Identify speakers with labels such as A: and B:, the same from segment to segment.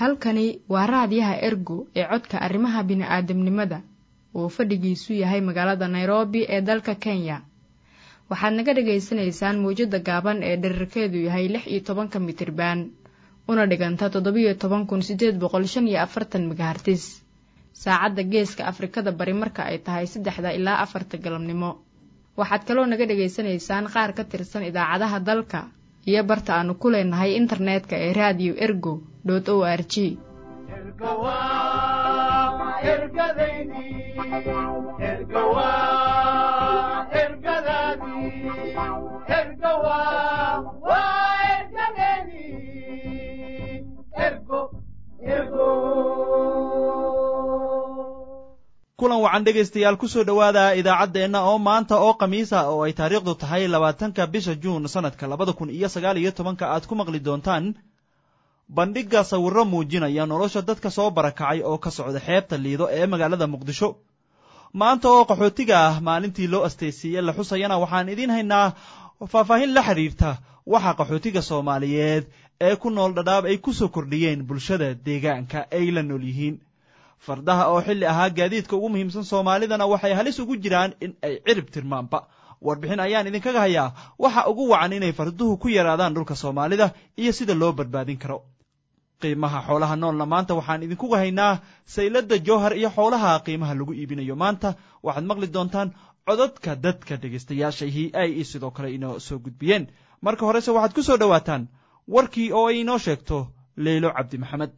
A: halkani waa raadiyaha ergo ee codka arrimaha bini'aadamnimada uu fadhigiisu yahay magaalada nairobi ee dalka kenya waxaad naga dhagaysanaysaan mawjadda gaaban ee dherarkeedu yahay lix iyo tobanka mitriban una dhiganta toddobiyo toban kun siddeed boqol shan iyo afartan megahartis saacadda geeska afrikada bari marka ay tahay saddexda ilaa afarta galabnimo waxaad kaloo naga dhagaysanaysaan qaar ka tirsan idaacadaha dalka iyo barta aanu ku leenahay internetka ee raadiyo ergo dot o r g
B: kulan wacan dhegaystayaal kusoo dhowaada idaacaddeenna oo maanta oo khamiisa oo ay taariikhdu tahay labaatanka bisha juun sannadka labada kun iyo sagaal iyo tobanka aad ku maqli doontaan bandhigga sawirro muujinaya nolosha dadka soo barakacay oo ka socda xeebta liido ee magaalada muqdisho maanta oo qaxootiga ah maalintii loo astaysiiyey la xusayana waxaan idiin haynaa faahfaahin la xidhiirta waxa qaxootiga soomaaliyeed ee ku nool dhadhaab ay ku soo kordhiyeen bulshada deegaanka ay la nool yihiin fardaha oo xilli ahaa gaadiidka ugu muhiimsan soomaalidana waxay halis ugu jiraan in ay cirib tirmaanba warbixin ayaan idinkaga hayaa waxa ugu wacan inay farduhu ku yaraadaan dhulka soomaalida iyo sida loo badbaadin karo qiimaha xoolaha noolna maanta waxaan idinkuga haynaa sayladda jowhar iyo xoolaha qiimaha lagu iibinayo maanta waxaad maqli doontaan codadka dadka dhegaystayaashahii ay sidoo kale inoo soo gudbiyeen marka horese waxaad ku soo dhowaataan warkii oo ay inoo sheegto leylo cabdi maxamed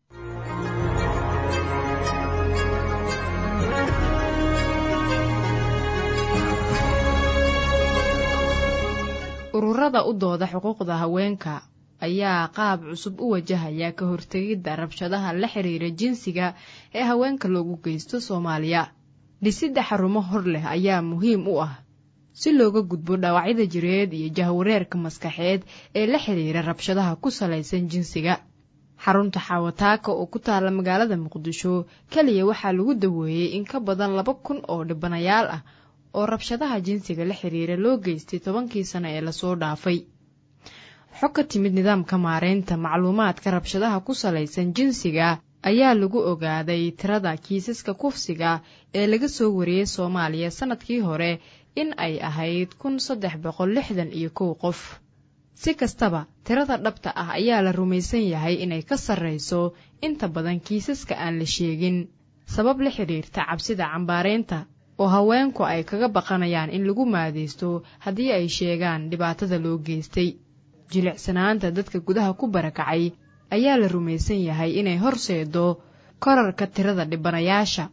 A: ururada u dooda xuquuqda haweenka ayaa qaab cusub u wajahaya ka hortegidda rabshadaha la xiriira jinsiga ee haweenka loogu geysto soomaaliya dhisidda xarumo hor leh ayaa muhiim u ah si looga gudbo dhaawacyada jireed iyo jahwareerka maskaxeed ee la xiriira rabshadaha ku salaysan jinsiga xarunta xaawataaka oo ku taalla magaalada muqdisho keliya waxaa lagu daweeyey in ka badan laba kun oo dhibanayaal ah oo rabshadaha jinsiga la xiriira loo geystay tobankii sano ee lasoo dhaafay xog ka timid nidaamka maareynta macluumaadka rabshadaha ku salaysan jinsiga ayaa lagu ogaaday tirada kiisaska kufsiga ee laga soo wariyey soomaaliya sannadkii hore in ay ahayd kun saddex boqol lixdan iyo kow qof si kastaba tirada dhabta ah ayaa la rumaysan yahay inay ka sarrayso inta badan kiisaska aan la sheegin sabab la xidhiirta cabsida cambaareynta oo haweenku ay kaga baqanayaan in lagu maadaysto haddii ay sheegaan dhibaatada loo geystay jilicsanaanta dadka gudaha ku barakacay ayaa la rumaysan yahay inay horseedo korarka tirada dhibanayaasha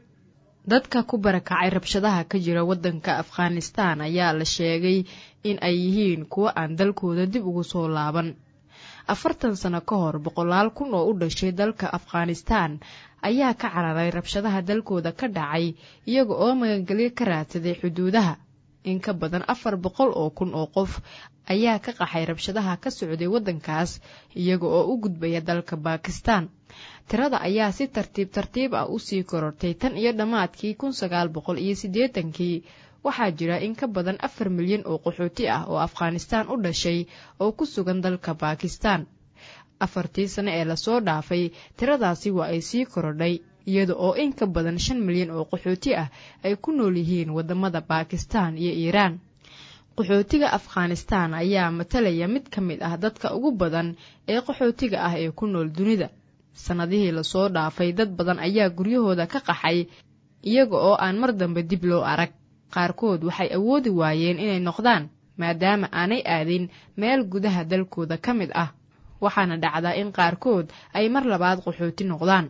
A: dadka ku barakacay rabshadaha ka jira waddanka afghanistaan ayaa la sheegay in ay yihiin kuwo aan dalkooda dib ugu soo laaban afartan sano ka hor boqolaal kun oo u dhashay dalka afghanistaan ayaa ka cararay rabshadaha dalkooda ka dhacay iyaga oo magangelyo ka raadsaday xuduudaha in ka badan afar boqol oo kun oo qof ayaa ka qaxay rabshadaha ka socday waddankaas iyaga oo u gudbaya dalka baakistaan tirada ayaa si tartiib tartiib ah usii korortay tan iyo dhammaadkii kun sagaal boqol iyo siddeetankii waxaa jira in ka badan afar milyan oo qaxooti ah oo afghanistaan u dhashay oo ku sugan dalka baakistaan afartii sano ee lasoo dhaafay tiradaasi waa ay sii korodhay iyada oo in ka badan shan milyan oo qaxooti ah ay ku nool yihiin waddamada baakistaan iyo iiraan qaxootiga afghanistaan ayaa matalaya mid ka mid ah dadka ugu badan ee qaxootiga ah ee ku nool dunida sannadihii lasoo dhaafay dad badan ayaa guryahooda ka qaxay iyaga oo aan mar dambe dib loo arag qaarkood waxay awoodi waayeen inay noqdaan maadaama aanay aadin meel gudaha dalkooda ka mid ah waxaana dhacdaa in qaarkood ay mar labaad qaxooti noqdaan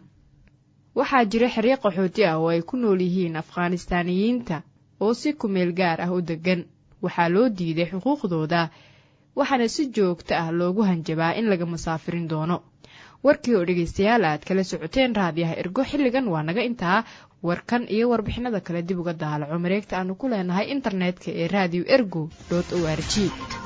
A: waxaa jira xeryo qaxooti ah oo ay ku nool yihiin afghanistaaniyiinta oo si kumeel gaar ah u deggan waxaa loo diiday xuquuqdooda waxaana si joogto ah loogu hanjabaa in laga masaafirin doono warkii oo dhegaystayaal aad kala socoteen raadiyaha ergo xilligan waa naga intaa warkan iyo warbixinada kale dib uga daalaco mareegta aanu ku leenahay internetka ee radio ergo o r g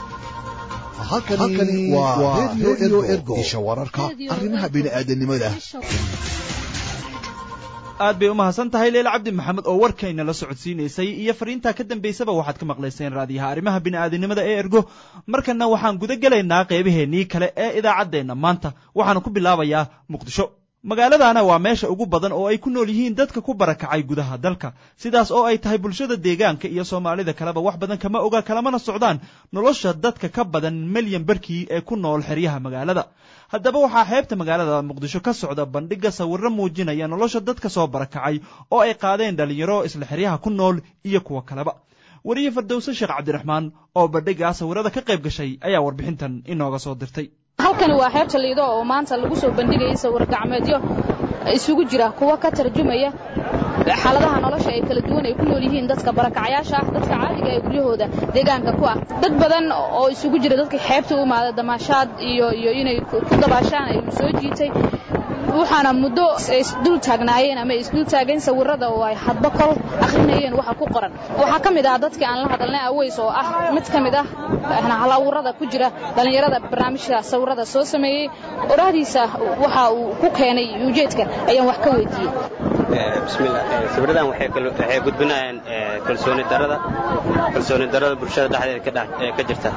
C: halkani waa redio ergo isha wararka arrimaha bini'aadanimada
B: aad bay u mahadsan tahay leila cabdi maxamed oo warkayna la socodsiinaysay iyo fariintaa ka dambaysaba waxaad ka maqlayseen raadiyaha arrimaha bini'aadinimada ee ergo markana waxaan guda gelaynaa qeybaheennii kale ee idaacaddeenna maanta waxaana ku bilaabayaa muqdisho magaaladana waa meesha ugu badan oo ay ku nool yihiin dadka ku barakacay gudaha dalka sidaas oo ay tahay bulshada deegaanka iyo soomaalida kaleba wax badan kama oga kalamana socdaan nolosha dadka ka badan milyan barkii ee ku nool xeryaha magaalada haddaba waxaa xeebta magaalada muqdisho ka socda bandhiga sawirro muujinaya nolosha dadka soo barakacay oo ay qaadeen dhallinyaro isla xeryaha ku nool iyo kuwa kaleba weriye fardowse sheekh cabdiraxmaan oo bandhigaa sawirada ka qayb gashay ayaa warbixintan inooga soo dirtay
C: halkani waa xeebta liido oo maanta lagu soo bandhigayay sawir gacmeedyo isugu jira kuwa ka tarjumaya xaaladaha nolosha ee kala duwan ay ku nool yihiin dadka barakacayaasha ah dadka caadiga ee guryahooda deegaanka ku ah dad badan oo isugu jira dadka xeebta u imaada damaashaad iyo iyo inay ku dabaashaan ay soo jiitay waxaana muddo isdul taagnaayeen ama isdul taageen sawirada oo ay hadba kol akhrinayeen waxa ku qoran waxaa ka mid ah dadkii aan la hadalnay aweys oo ah mid ka mid ah hal-awurada ku jira dhallinyarada barnaamijka sawirada soo sameeyey oraahdiisa waxa uu ku keenay ujeedka ayaan wax ka weydiiyey
D: bismillah sawiradan waxay gudbinayaan kalsooni darada kalsooni darada bulshada dhexdeeda ka jirta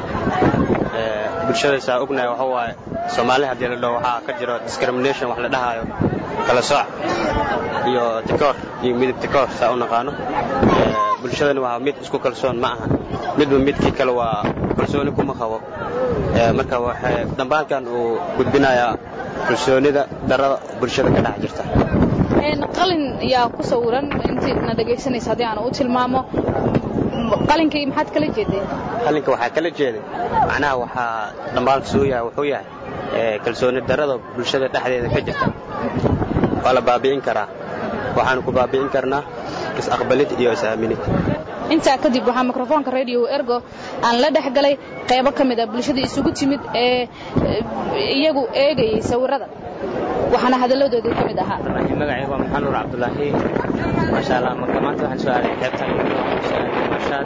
D: bulshada saa ognahay waxa waaye soomaali haddii la dhaho waxaa ka jiro discrimination wax la dhahaayo kala sooc iyo tikoor iyo midib tikoor saa u naqaano bulshadani waa mid isku kalsoon ma aha midba midkii kale waa kalsooni kuma qabo marka waxay dambaalkan uu gudbinayaa kalsoonida darada bulshada ka dhex jirta
C: qalin yaa ku sawiran intiina dhegaysanaysa haddii aan u tilmaamo qalinkii maxaad kala jeedeen
D: qalinka waxaa kala jeeday macnaha waxaa dhambaalka suu yahay wuxuu yahay kalsooni darada bulshada dhexdeeda ka jirta waa la baabi'in karaa waxaanu ku baabi'in karnaa is-aqbalid iyo is-aaminid
C: intaa kadib waxaa mikrofoonka radio ergo aan la dhex galay qaybo ka mid a bulshada isugu timid ee iyagu eegayay sawirada waxaana hadalladoodii ka mid ahaa
E: magacayga waa maxamed nuur cabdulaahi maasha allah marka maanta waxaan soo aaday xeebtan maashaad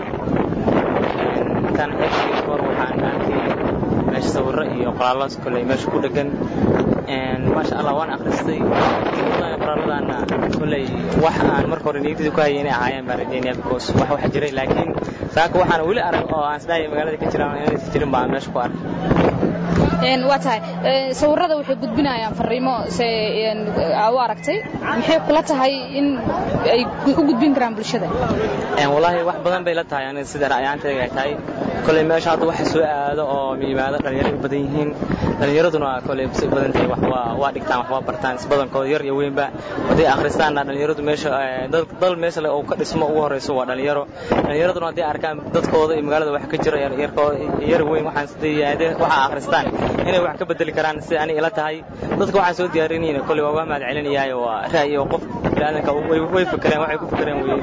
E: intaan xeebtii hor waxaan arkay meesha sawirro iyo qoraallo koley meesha ku dhegan maasha allah waan akhristay qoraalladana koley wax aan marka hore niyadii ku hayay inay ahaayeen baan rajaynaya because wax wax jiray laakiin saaka waxaan weli arag oo aan isdhahaya magaalada ka jiraan inaysan jirin baan meesha ku arkay
C: waa tahay sawirada waxay gudbinayaan fariimo se u aragtay maxay kula tahay in ay u gudbin karaan bulshada
E: wallaahi wax badan bay la tahay aniga sida ra'yaantayga ay tahay koley meesha hadda waxa soo aado oo yimaado dhalinyaro u badan yihiin dhalinyaraduna koley si u badan tahay wax waa waa dhigtaan wax waa bartaan isbadankooda yar iyo weynba hadday akhristaanna dhalinyaradu meesha dal meesha le oo ka dhismo ugu horreyso waa dhalinyaro dhalinyaraduna hadday arkaan dadkooda iyo magaalada wax ka jira yar weyn waxaan sidii waxa akhristaan inay wax ka bedeli karaan sida ani ila tahay dadka waxaan soo diyaarinayna koley waa waa mahad celinayahay waa ra'yi oo qof bini'aadanka way fikereen waxay ku fikereen weye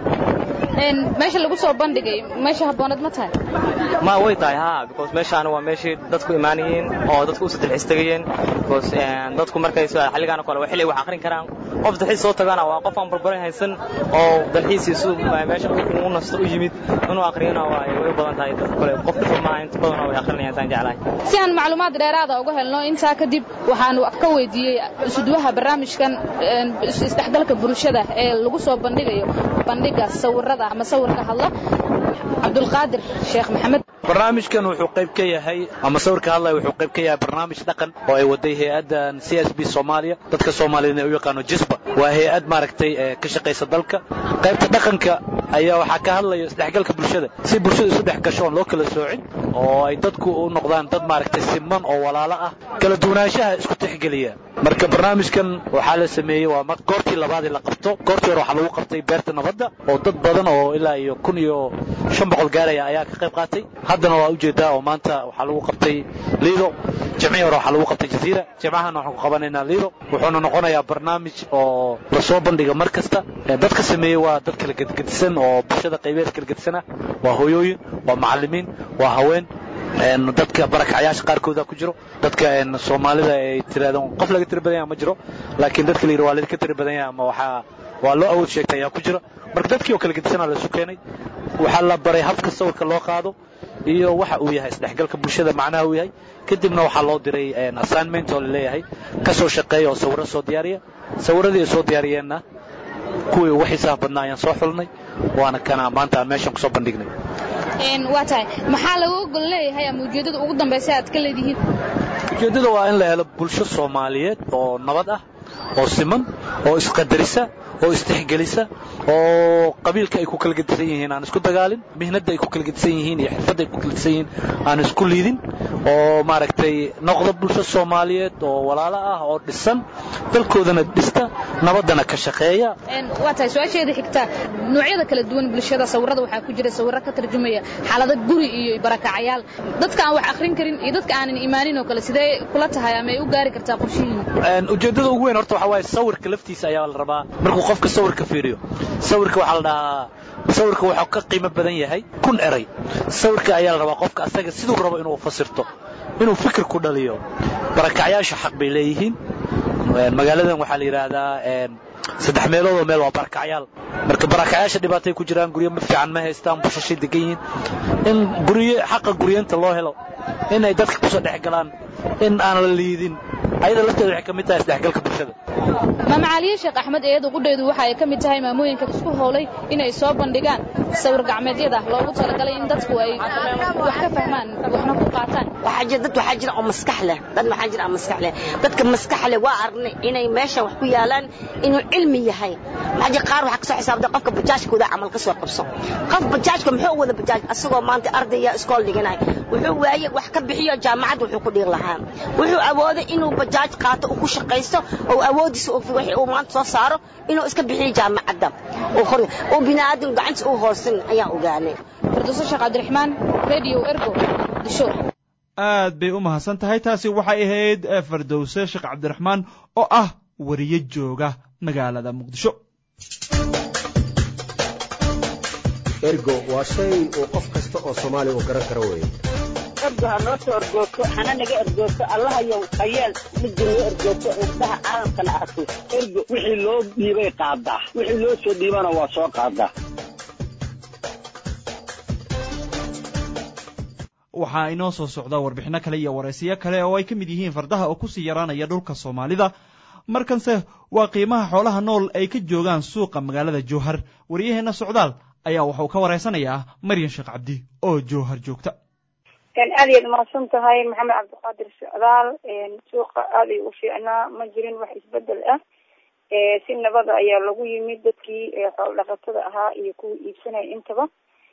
C: meesha lagu soo bandhigay meesha habboonad ma tahay
E: ma way tahay ha because meeshaana waa meeshii dadku imaanayeen oo dadku u saddex tegayeen because dadku markay xilligaan oo kale waa xilli wax akhrin karaan qof dalxiis soo tagana waa qof aan barbaran haysan oo dalxiisiisu meesha u nasto u yimid inuu akhriyana waa way u badan tahay dadka kale qof dhifo maaha inta badan way akhrinayaan taan jeclahay
C: si aan macluumaad dheeraada uga helno intaa kadib waxaanu ka weydiiyey isuduwaha barnaamijkan isdhexgalka bulshada ee lagu soo bandhigayo bandhiga sawirada ama sawirka hadla cabdulqaadir sheekh maxamed
F: barnaamijkan wuxuu qayb ka yahay ama sawirka hadlaya wuxuu qayb ka yahay barnaamij dhaqan oo ay waday hay-addan c s b soomaaliya dadka soomaaliyed ee u yaqaano jisba waa hay-ad maaragtay ka shaqaysa dalka qaybta dhaqanka ayaa waxaa ka hadlaya isdhexgalka bulshada si bulshada isu dhex gasho oon loo kala soocin oo ay dadku u noqdaan dad maaragtay siman oo walaalo ah kala duwanaanshaha isku tixgeliya marka barnaamijkan waxaa la sameeyey waa goortii labaadii la qabto goortii hore waxaa lagu qabtay beerta nabadda oo dad badan oo ilaa iyo kun iyo shan boqol gaaraya ayaa ka qayb qaatay haddana waa ujeedaa oo maanta waxaa lagu qabtay liido jimcihii hore waxaa lagu qabtay jaziira jimcahana waxaan ku qabanaynaa liido wuxuuna noqonayaa barnaamij oo lasoo bandhiga mar kasta dadka sameeyey waa dad kala gedgedisan oo bulshada qaybeed kala gedisan ah waa hooyooyin waa macallimiin waa haween dadka barakacyaasha qaarkooda ku jiro dadka soomaalida ay tirahdaan qof laga tiri badan yaha ma jiro laakiin dadka la yidhi waa laga tiri badan yaha ama waxaa waa loo awood sheegtay ayaa ku jira marka dadkii oo kala gedisanaa la isu keenay waxaa la baray habka sawirka loo qaado iyo waxa uu yahay isdhexgalka bulshada macnaha uu yahay kadibna waxaa loo diray assignment oo laleeyahay ka soo shaqeeya oo sawirro soo diyaariya sawirradii ay soo diyaariyeenna kuwii ugu xiisaha badnaa ayaan soo xulnay waana kana maanta aan meeshan kusoo bandhignay
C: waa tahay maxaa lagu ogol leeyahay ama ujeeddada ugu dambaysa aad ka leedihiin
F: ujeeddada waa in la helo bulsho soomaaliyeed oo nabad ah oo siman oo isqadarisa oo istixgelisa oo qabiilka ay ku kala gedisan yihiin aan isku dagaalin mihnadda ay ku kala gedisan yihiin iyo xirfadda ay ku kala gedisan yihiin aan isku liidin oo maaragtay noqda bulsho soomaaliyeed oo walaalo ah oo dhisan dalkoodana dhista nabaddana ka shaqeeya
C: waa tahay su-aasheeda xigta noocyada kala duwan bulshada sawirada waxaa ku jira sawirro ka tarjumaya xaalado guri iyo barakacayaal dadka aan wax akhrin karin iyo dadka aanan imaanin oo kale sidee kula tahay ama ay u gaari kartaa qorshihiina
F: ujeeddada ugu weyn horta waxaa waaye sawirka laftiisa ayaa la rabaa markuu qofka sawirka fiiriyo sawirka waxaa la dhahaa sawirka wuxuu ka qiimo badan yahay kun eray sawirka ayaa la rabaa qofka asaga siduu rabo inuu fasirto inuu fikir ku dhaliyo barakacyaasha xaq bay leeyihiin magaaladan waxaa la yidhaahdaa saddex meeloodoo meel waa barakacyaal marka barakacyaasha dhibaatay ku jiraan guryo ma fiican ma haystaan bushashay degan yihiin in guryo xaqa guryeenta loo helo inay dadka kusoo dhex galaan in aan la liidin ayada lafteeda waxay ka mid tahay isdhexgalka bulshada
C: maama caliye sheekh axmed eedu qudheedu waxa ay ka mid tahay maamooyinka isku howlay inay soo bandhigaan sawir gacmeedyada loogu talagalay in dadku ay wax ka fahmaan waxna ku qaataan
G: waxaa jira dad waxaa jira oo maskax leh dad waxaa jira oo maskax leh dadka maskax leh waa aragnay inay meesha wax ku yaalaan inuu cilmi yahay maxaa jira qaar waxaa kasoo xisaabtay qofka bajaajkooda camal ka soo qabso qof bajaajka muxuu wada bajaaj asagoo maanta ardaya iskool dhiganay wuxuu waaye wax ka bixiyo jaamacad wuxuu ku dhiir lahaa wuxuu awooday inuu bajaaj qaato uu ku shaqaysto oo awoodiisa wixii uu maanta soo saaro inuu iska bixiyo jaamacadda oo bini'aadam gacanta u hoosin ayaan ogaanay
C: firdowso sheekh cabdiraxmaan radio ergo muqdisho
B: aad bay u mahadsan tahay taasi waxay ahayd fardowse sheekh cabdiraxmaan oo ah wariye jooga magaalada muqdisho
H: ergo waa shay uu qof kasta oo soomaali uu garan karo weeye
I: ergo ha noo soo ergoogto hana naga ergoogto allahayow hayeel midda noo ergoogto indhaha caalamkana arko ergo wixii loo dhiibay qaadaa wixii loo soo dhiibana waa soo qaadaa
B: waxaa inoo soo socda warbixinno kale iyo waraysiyo kale oo ay ka mid yihiin fardaha oo kusii yaraanaya dhulka soomaalida markanse waa qiimaha xoolaha nool ay ka joogaan suuqa magaalada jowhar waryaheenna socdaal ayaa waxuu ka waraysanayaa maryan sheekh cabdi oo jowhar joogta
J: aad iyaad mahadsan tahay maxamed cabdiqaadir socdaal suuqa aad ay u fiicnaa ma jirin wax isbedel ah si nabada ayaa lagu yimid dadkii xoolo dhaqatada ahaa iyo kuwii iibsanaya intaba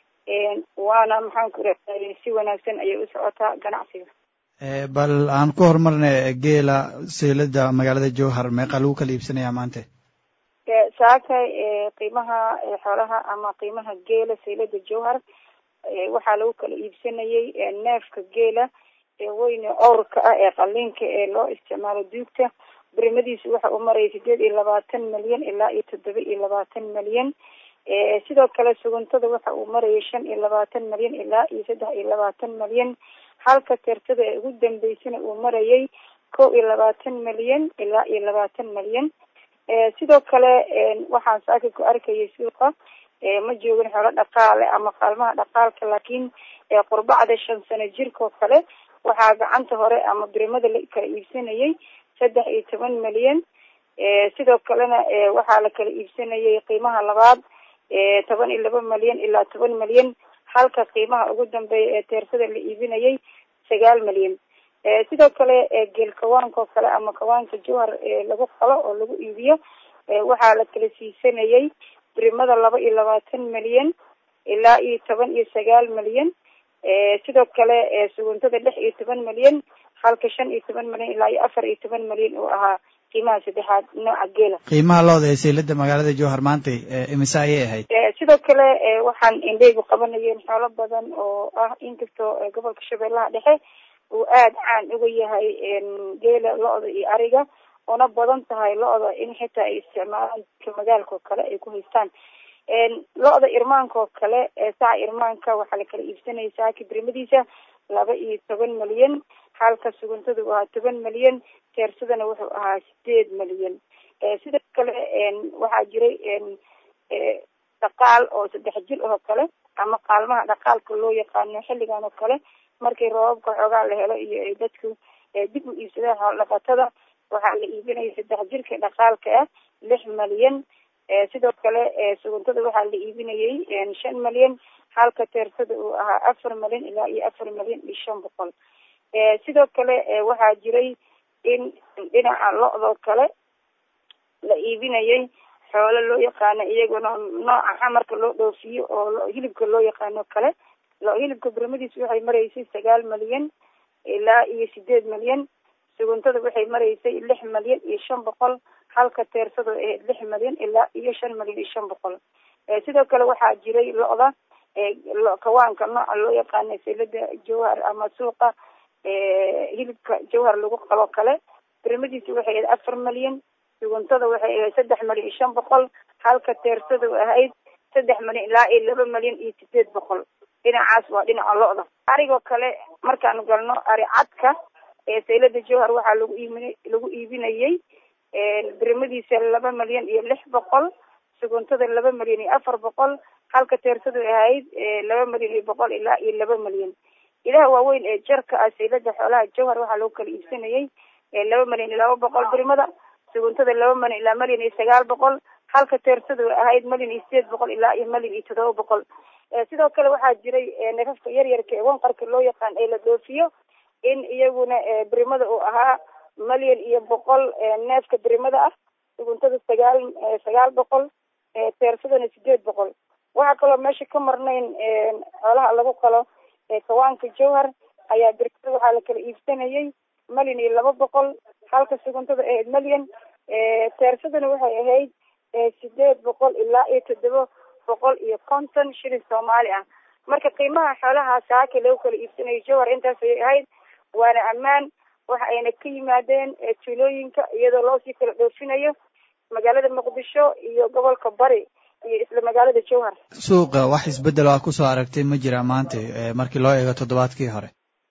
J: waana maxaan ku raay si wanaagsan ayay u socotaa ganacsiga
K: bal aan ku horumarnay geela seylada magaalada jowhar meeqa lagu kala iibsanayaa maanta
J: saakay qiimaha xoolaha ama qiimaha geela seylada jowhar waxaa lagu kala iibsanayay neefka geela weyne owrka ah ee qaliinka ee loo isticmaalo duugta birimadiisu waxa uu maraya sideed iyo labaatan milyan ilaa iyo toddoba iyo labaatan milyan sidoo kale suguntada waxa uu marayay shan iyo labaatan milyan ilaa iyo saddex iyo labaatan milyan halka teertada ee ugu dambeysana uu marayay kow iyo labaatan milyan ilaa iyo labaatan milyan sidoo kale waxaan saaka ku arkayay suuqa ma joogin xoolo dhaqaale ama qaalmaha dhaqaalka laakiin qurbacda shan sano jirkoo kale waxaa gacanta hore ama birimada la kala iibsanayay saddex iyo toban milyan sidoo kalena waxaa la kala iibsanayay qiimaha labaad toban iyo laba milyan ilaa toban milyan halka qiimaha ugu dambeeya ee teersada la iibinayay sagaal milyan sidoo kale geel kawaanka oo kale ama kawaanka jowhar lagu qalo oo lagu iibiyo waxaa la kala siisanayay birimada laba iyo labaatan milyan ilaa iyo toban iyo sagaal milyan sidoo kale suguntada lix iyo toban milyan halka shan iyo toban milyan ilaa iyo afar iyo toban milyan uu ahaa qiimaha saddexaad nooca geela
K: qiimaha looda ee seylada magaalada jowhar maanta imise ayay ahayd
J: sidoo kale waxaan indheygu qabanayeen xoolo badan oo ah inkastoo gobolka shabeellaha dhexe uu aada caan uga yahay geela lo-da iyo ariga una badan tahay lo-da in xitaa ay isticmaalaan dadka magaalka oo kale ay ku haystaan lo-da irmaanka oo kale saca irmaanka waxaa la kala iibsanaya saaki birimadiisa laba iyo toban milyan halka suguntada uu ahaa toban milyan teersadana wuxuu ahaa sideed milyan sidoo kale waxaa jiray dhaqaal oo saddex jir oo kale ama qaalmaha dhaqaalka loo yaqaano xilligan oo kale markii roobabka xoogaa la helo iyo ay dadku dib u iibsadaan xoolo dhaqatada waxaa la iibinaya saddex jirka dhaqaalka ah lix milyan sidoo kale suguntada waxaa la iibinayay shan malyan halka teersada uu ahaa afar malyan ilaa iyo afar malyan iyo shan boqol sidoo kale waxaa jiray in dhinaca lo-doo kale la iibinayay xoolo loo yaqaano iyaguna nooca xamarka loo dhoofiyo oo hilibka loo yaqaano kale lo hilibka birmadiis waxay maraysay sagaal malyan ilaa iyo sideed malyan suguntada waxay maraysay lix malyan iyo shan boqol halka teersada ahayd lix malyan ilaa iyo shan malyan iyo shan boqol sidoo kale waxaa jiray lo-da kawaanka nooca loo yaqaana silada jawhar ama suuqa hilibka jawhar lagu qalo kale birmadiisi waxay ahayd afar malyan suguntada waxay ahayd saddex malyan iyo shan boqol halka teersada ahayd saddex malyan ilaa iyo laba malyan iyo sideed boqol dhinacaas waa dhinaca lo-da arigoo kale markaanu galno ari cadka saylada jawhar waxaa lagu iibin lagu iibinayay birmadiisa laba malyan iyo lix boqol suguntada laba malyan iyo afar boqol halka teersadu ahayd laba malyan iyo boqol ilaa iyo laba malyan ilaha waaweyn ee jarka ah saylada xoolaha jawhar waxaa lagu kala iibsanayay laba malyan iyo laba boqol birmada suguntada laba malyan ilaa malyan iyo sagaal boqol halka teersadu ahayd malyan iyo sideed boqol ilaa iyo malyan iyo todoba boqol sidoo kale waxaa jiray neefafka yaryarka ee wanqarka loo yaqaan ee la dhoofiyo in iyaguna birimada uu ahaa malyan iyo boqol neefka birimada ah suguntada sagaal sagaal boqol teersadana sideed boqol waxaa kaloo meesha ka marnayn xoolaha lagu qalo kawaanka jawhar ayaa birimada waxaa la kala iibsanayay malyan iyo laba boqol halka suguntada ahayd malyan teersadana waxay ahayd sideed boqol ilaa iyo toddoba boqol iyo konton shilin soomaali ah marka qiimaha xoolaha saaka lagu kala iibsanayo jawhar intaas ayay ahayd waana ammaan waxa ayna ka yimaadeen tuulooyinka iyadoo loosii kala dhoofinayo magaalada muqdisho iyo gobolka bari iyo isla magaalada jawhar
K: suuqa wax isbedel aa kusoo aragtay ma jira maanta markii loo eego toddobaadkii hore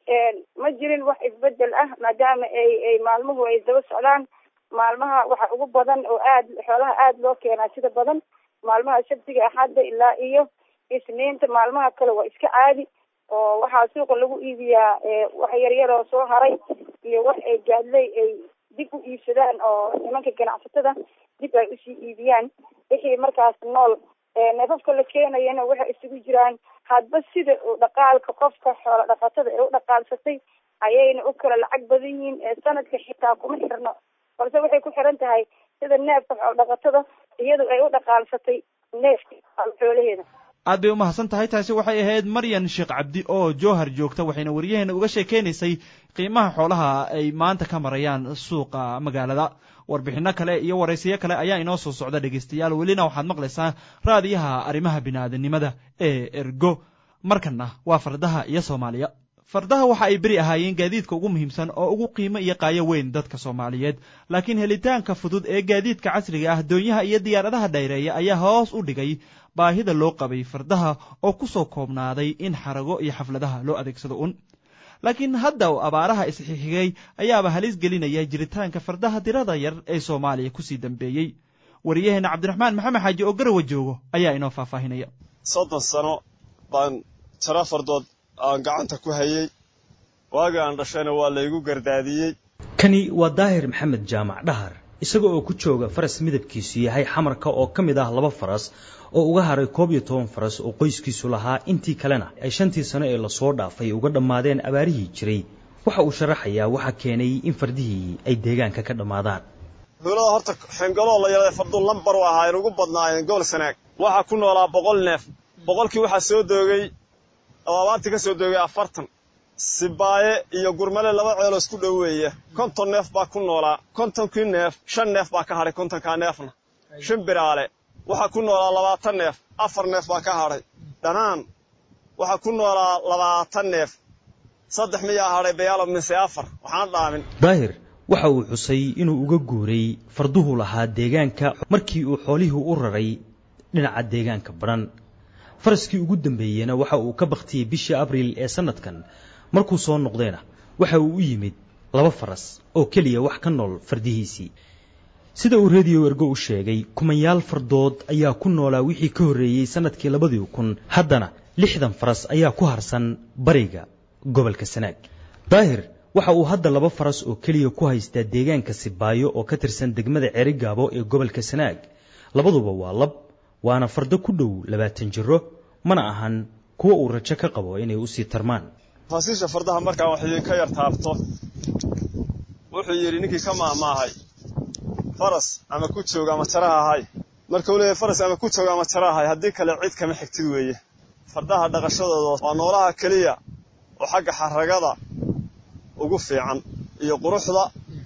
J: ma jirin wax isbedel ah maadaama ay ay maalmuhu ay daba socdaan maalmaha waxa ugu badan oo aad xoolaha aada loo keenaa sida badan maalmaha sabtiga axadda ilaa iyo isniinta maalmaha kale waa iska caadi oo waxaa suuqa lagu iibiyaa wax yaryar oo soo haray iyo wax ay gaadley ay dib u iibsadaan oo nimanka ganacsatada dib ay usii iibiyaan wixii markaas nool neefafka la keenayana waxay isugu jiraan hadba sida uu dhaqaalka qofka xoola dhaqatada ee u dhaqaalsatay ayayna u kala lacag badan yihiin sanadka xitaa kuma xirno balse waxay ku xiran tahay sida neefka xoola dhaqatada iyadu ay u dhaqaalsatay neefka xoolaheeda
B: aad bay u mahadsan tahay taasi waxay ahayd maryan sheekh cabdi oo jowhar joogta waxayna waryaheena uga sheekeynaysay qiimaha xoolaha ay maanta ka marayaan suuqa magaalada warbixinno kale iyo waraysiyo kale ayaa inoo soo socda dhegaystayaal welina waxaad maqlaysaa raadiyaha arrimaha bini'aadanimada ee ergo markanna waa fardaha iyo soomaaliya fardaha waxa ay beri ahaayeen gaadiidka ugu muhiimsan oo ugu qiimo iyo qaayo weyn dadka soomaaliyeed laakiin helitaanka fudud ee gaadiidka casriga ah doonyaha iyo diyaaradaha dhayreeya ayaa hoos u dhigay baahida loo qabay fardaha oo ku soo koobnaaday in xarago iyo xafladaha loo adeegsado un laakiin hadda abaaraha isxixigay ayaaba halis gelinaya jiritaanka fardaha dirada yar ee soomaaliya kusii dambeeyey wariyaheena cabdiraxmaan maxamed xaaji oo garawa joogo ayaa inoo faahfaahinaya
L: soddon sano baan tiro fardood aan gacanta ku hayey waagii aan dhashayna waa laygu gardaadiyey
M: kani waa daahir maxamed jaamac dhahar isaga oo ku jooga faras midabkiisu yahay xamarka oo ka mid ah laba faras oo uga haray koob iyo toban faras oo qoyskiisu lahaa intii kalena ay shantii sano ee lasoo dhaafay uga dhammaadeen abaarihii jiray waxa uu sharaxayaa waxa keenay in fardihii ay deegaanka ka dhammaadaan
L: duulada horta xengaloo la yaraday farduun lambar u ahaayeen ugu badnaayeen gobol sanaag waxaa ku noolaa boqol neef boqolkii waxaa soo doogay abaartii ka soo doogay afartan sibaaye iyo gurmale laba ceeloo isku dhoweeya konton neef baa ku noolaa kontonkii neef shan neef baa ka hadhay kontonkaa neefna shan biraale waxaa ku noolaa labaatan neef afar neef baa ka hadhay dhanaan waxaa ku noolaa labaatan neef saddex miyaa hadhay bayaalo mise afar waxaana dhaamin
M: daahir waxa uu xusay inuu uga guuray farduhu lahaa deegaanka markii uu xoolihii u raray dhinaca deegaanka badhan faraskii ugu dambeeyeyna waxa uu ka bakhtiyey bishii abriil ee sannadkan markuu soo noqdayna waxa uu u yimid laba faras oo keliya wax ka nool fardihiisii sida uu rediyo ergo u sheegay kumanyaal fardood ayaa ku noolaa wixii ka horreeyey sannadkii labadii kun haddana lixdan faras ayaa ku harsan bariga gobolka sanaag daahir waxa uu hadda laba faras oo keliya ku haystaa deegaanka sibaayo oo ka tirsan degmada ceerigaabo ee gobolka sanaag labaduba waa lab waana fardo ku dhow labaatan jiro mana ahan kuwa uu rajo ka qabo inay usii tarmaan
L: faasiisha fardaha markaan wax idinka yar taabto wuxuu yidhi ninkii ka maahmaahay faras ama ku jooga ama jaraha ahay marka uu leeyahay faras ama ku jooga ama jara ahay haddii kale cid kama xigtid weeye fardaha dhaqashadooda waa noolaha keliya oo xagga xaragada ugu fiican iyo quruxda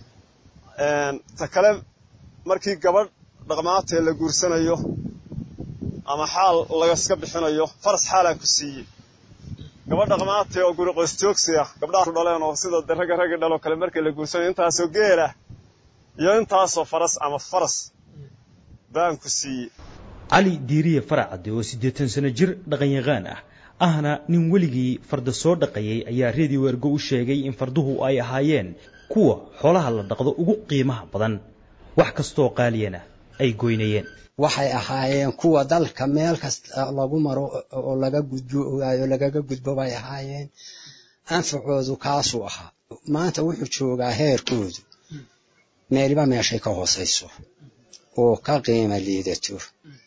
L: ta kale markii gabadh dhaqmaatee la guursanayo ama xaal lagaska bixinayo faras xaalaan ku siiyey gabadh dhaqmaatee oo guri qoystoogsi ah gabdhaha dhaleen oo sida ragga raggi dhaloo kale markii la guursanayo intaasoo geelah iyo intaasoo faras ama faras baan ku siiyey
M: cali diiriye faracadde oo siddeetan sano jir dhaqanyaqaan ah ahna nin weligii farda soo dhaqayay ayaa reediyo ergo u sheegay in farduhu ay ahaayeen kuwa xoolaha la dhaqdo ugu qiimaha badan wax kastoo qaaliyana ay goynayeen
N: waxay ahaayeen kuwa dalka meel kasta lagu maro oo laga gudbo ogaayo lagaga gudbo bay ahaayeen anfacoodu kaasuu ahaa maanta wuxuu joogaa heerkoodu meeliba meeshay ka hoosayso oo ka qiimo liidato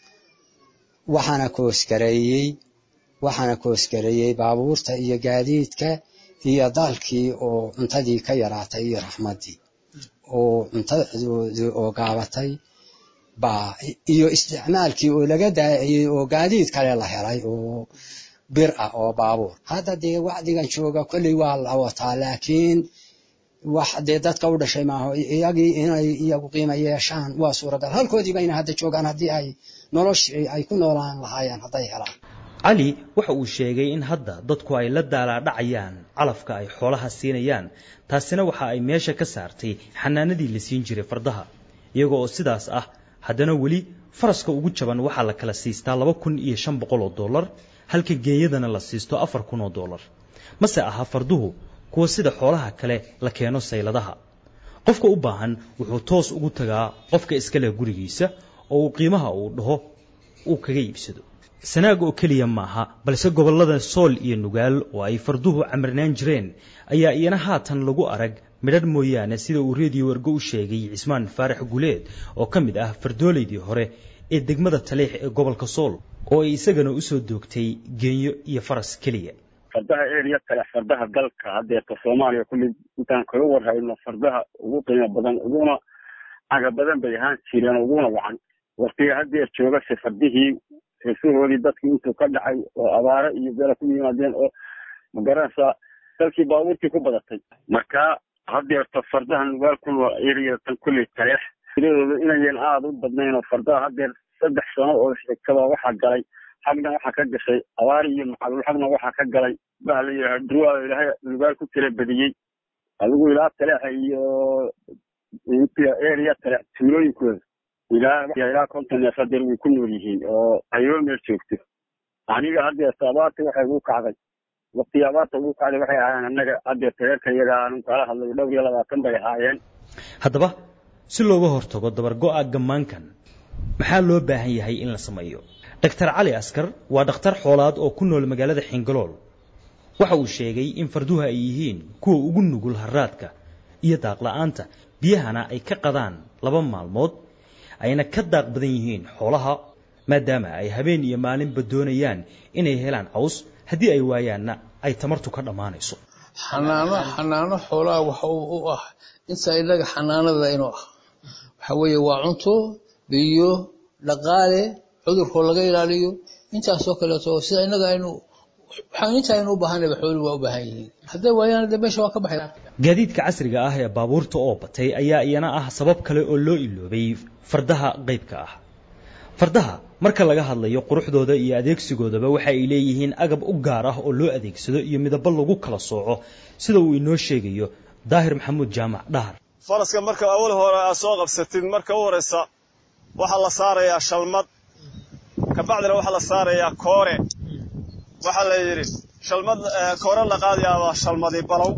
N: waxaana koosgareeyey waxaana koosgareeyey baabuurta iyo gaadiidka iyo dalkii oo cuntadii ka yaraatay iyo raxmaddii oo cuntadoodii oo gaabatay baa iyo isticmaalkii oo laga daaciyey oo gaadiid kale la helay oo bir ah oo baabuur hadda dee wacdigan jooga kolley waa la wataa laakiin wax dee dadka u dhashay maaho iyagii inay iyagu qiimo yeeshaan waa suuragal halkoodii bayna hadda joogaan haddii ay noloshii ay ku noolaan lahaayeen hadday helaan
M: cali waxa uu sheegay in hadda dadku ay la daalaadhacayaan calafka ay xoolaha siinayaan taasina waxa ay meesha ka saartay xanaanadii la siin jiray fardaha iyaga oo sidaas ah haddana weli faraska ugu jaban waxaa la kala siistaa laba kun iyo shan boqol oo dollar halka geeyadana la siisto afar kun oo dollar mase aha farduhu kuwa sida xoolaha kale la keeno sayladaha qofka u baahan wuxuu toos ugu tagaa qofka iska leh gurigiisa oo uu qiimaha uu dhaho uu kaga iibsado sanaag oo keliya maaha balse gobollada sool iyo nugaal oo ay farduhu camirnaan jireen ayaa iyana haatan lagu arag midhadh mooyaane sida uu reediyo wargo u sheegay cismaan faarax guleed oo ka mid ah fardoolaydii hore ee degmada taliix ee gobolka sool oo ay isagana usoo doogtay geenyo iyo faras keliya
I: fardaha eriya kale fardaha dalka haddeerta soomaaliya kulli intaan kaga warhayno fardaha ugu qiimo badan uguna caga badan bay ahaan jireen uguna wacan waqtiga haddeer joogase fardihii heesahoodii dadkii intuu ka dhacay oo abaare iyo beela ku yimaadeen oo magaranaysaa dalkii baabuurtii ku badatay marka haddeerta fardaha nugaal ku nool eriya tan kulli taleex tiradooda inayan aada u badnayn oo fardaha haddeer saddex sano oo xigtaba waxaa galay xagna waxaa ka gashay abaari iyo macalul xagna waxaa ka galay baha la yidhaha durwaa ilaahay nugaal ku tira badiyey adigu ilaa taleexa iyo area taleex tuulooyinkooda ilaa ilaa konton neef hadeer way ku nool yihiin oo ayoo meel joogto aniga haddeerta abaarta waxay ugu kacday waqtigii abaarta ugu kacday waxay ahaayeen annaga haddeerta reerka iyaga aanu kala hadlay dhowr iyo labaatan bay ahaayeen
M: haddaba si looga hortago dabargo'a gammaankan maxaa loo baahan yahay in la sameeyo dhaktar cali askar waa dhakhtar xoolaad oo ku nool magaalada xingalool waxa uu sheegay in farduhu ay yihiin kuwa ugu nugul haraadka iyo daaqla'aanta biyahana ay ka qadaan laba maalmood ayna ka daaq badan yihiin xoolaha maadaama ay habeen iyo maalinba doonayaan inay helaan caws haddii ay waayaanna ay tamartu ka dhammaanayso
O: xanaano xanaano xoolaha waxa uu u ah inta inaga xanaanada inuu ah waxa weeye waa cunto biyo dhaqaale cudurkoo laga ilaaliyo intaasoo kaleeto sida inaga aynu waxaan inta aynu u baahanayba xooluhu waa u baahan yihiin hadday waayaan de meesha waa ka baxay
M: gaadiidka casriga ah ee baabuurta oo batay ayaa iyana ah sabab kale oo loo iloobay fardaha qaybka ah fardaha marka laga hadlayo quruxdooda iyo adeegsigoodaba waxa ay leeyihiin agab u gaar ah oo loo adeegsado iyo midabo lagu kala sooco sida uu inoo sheegayo daahir maxamuud jaamac dhahar
L: faraska marka awal hore aad soo qabsatid marka u horeysa waxaa la saarayaa shalmad kabacdina waxaa la saarayaa koore waxaa la yidhi shalmad koore la qaadayaaba shalmadi balow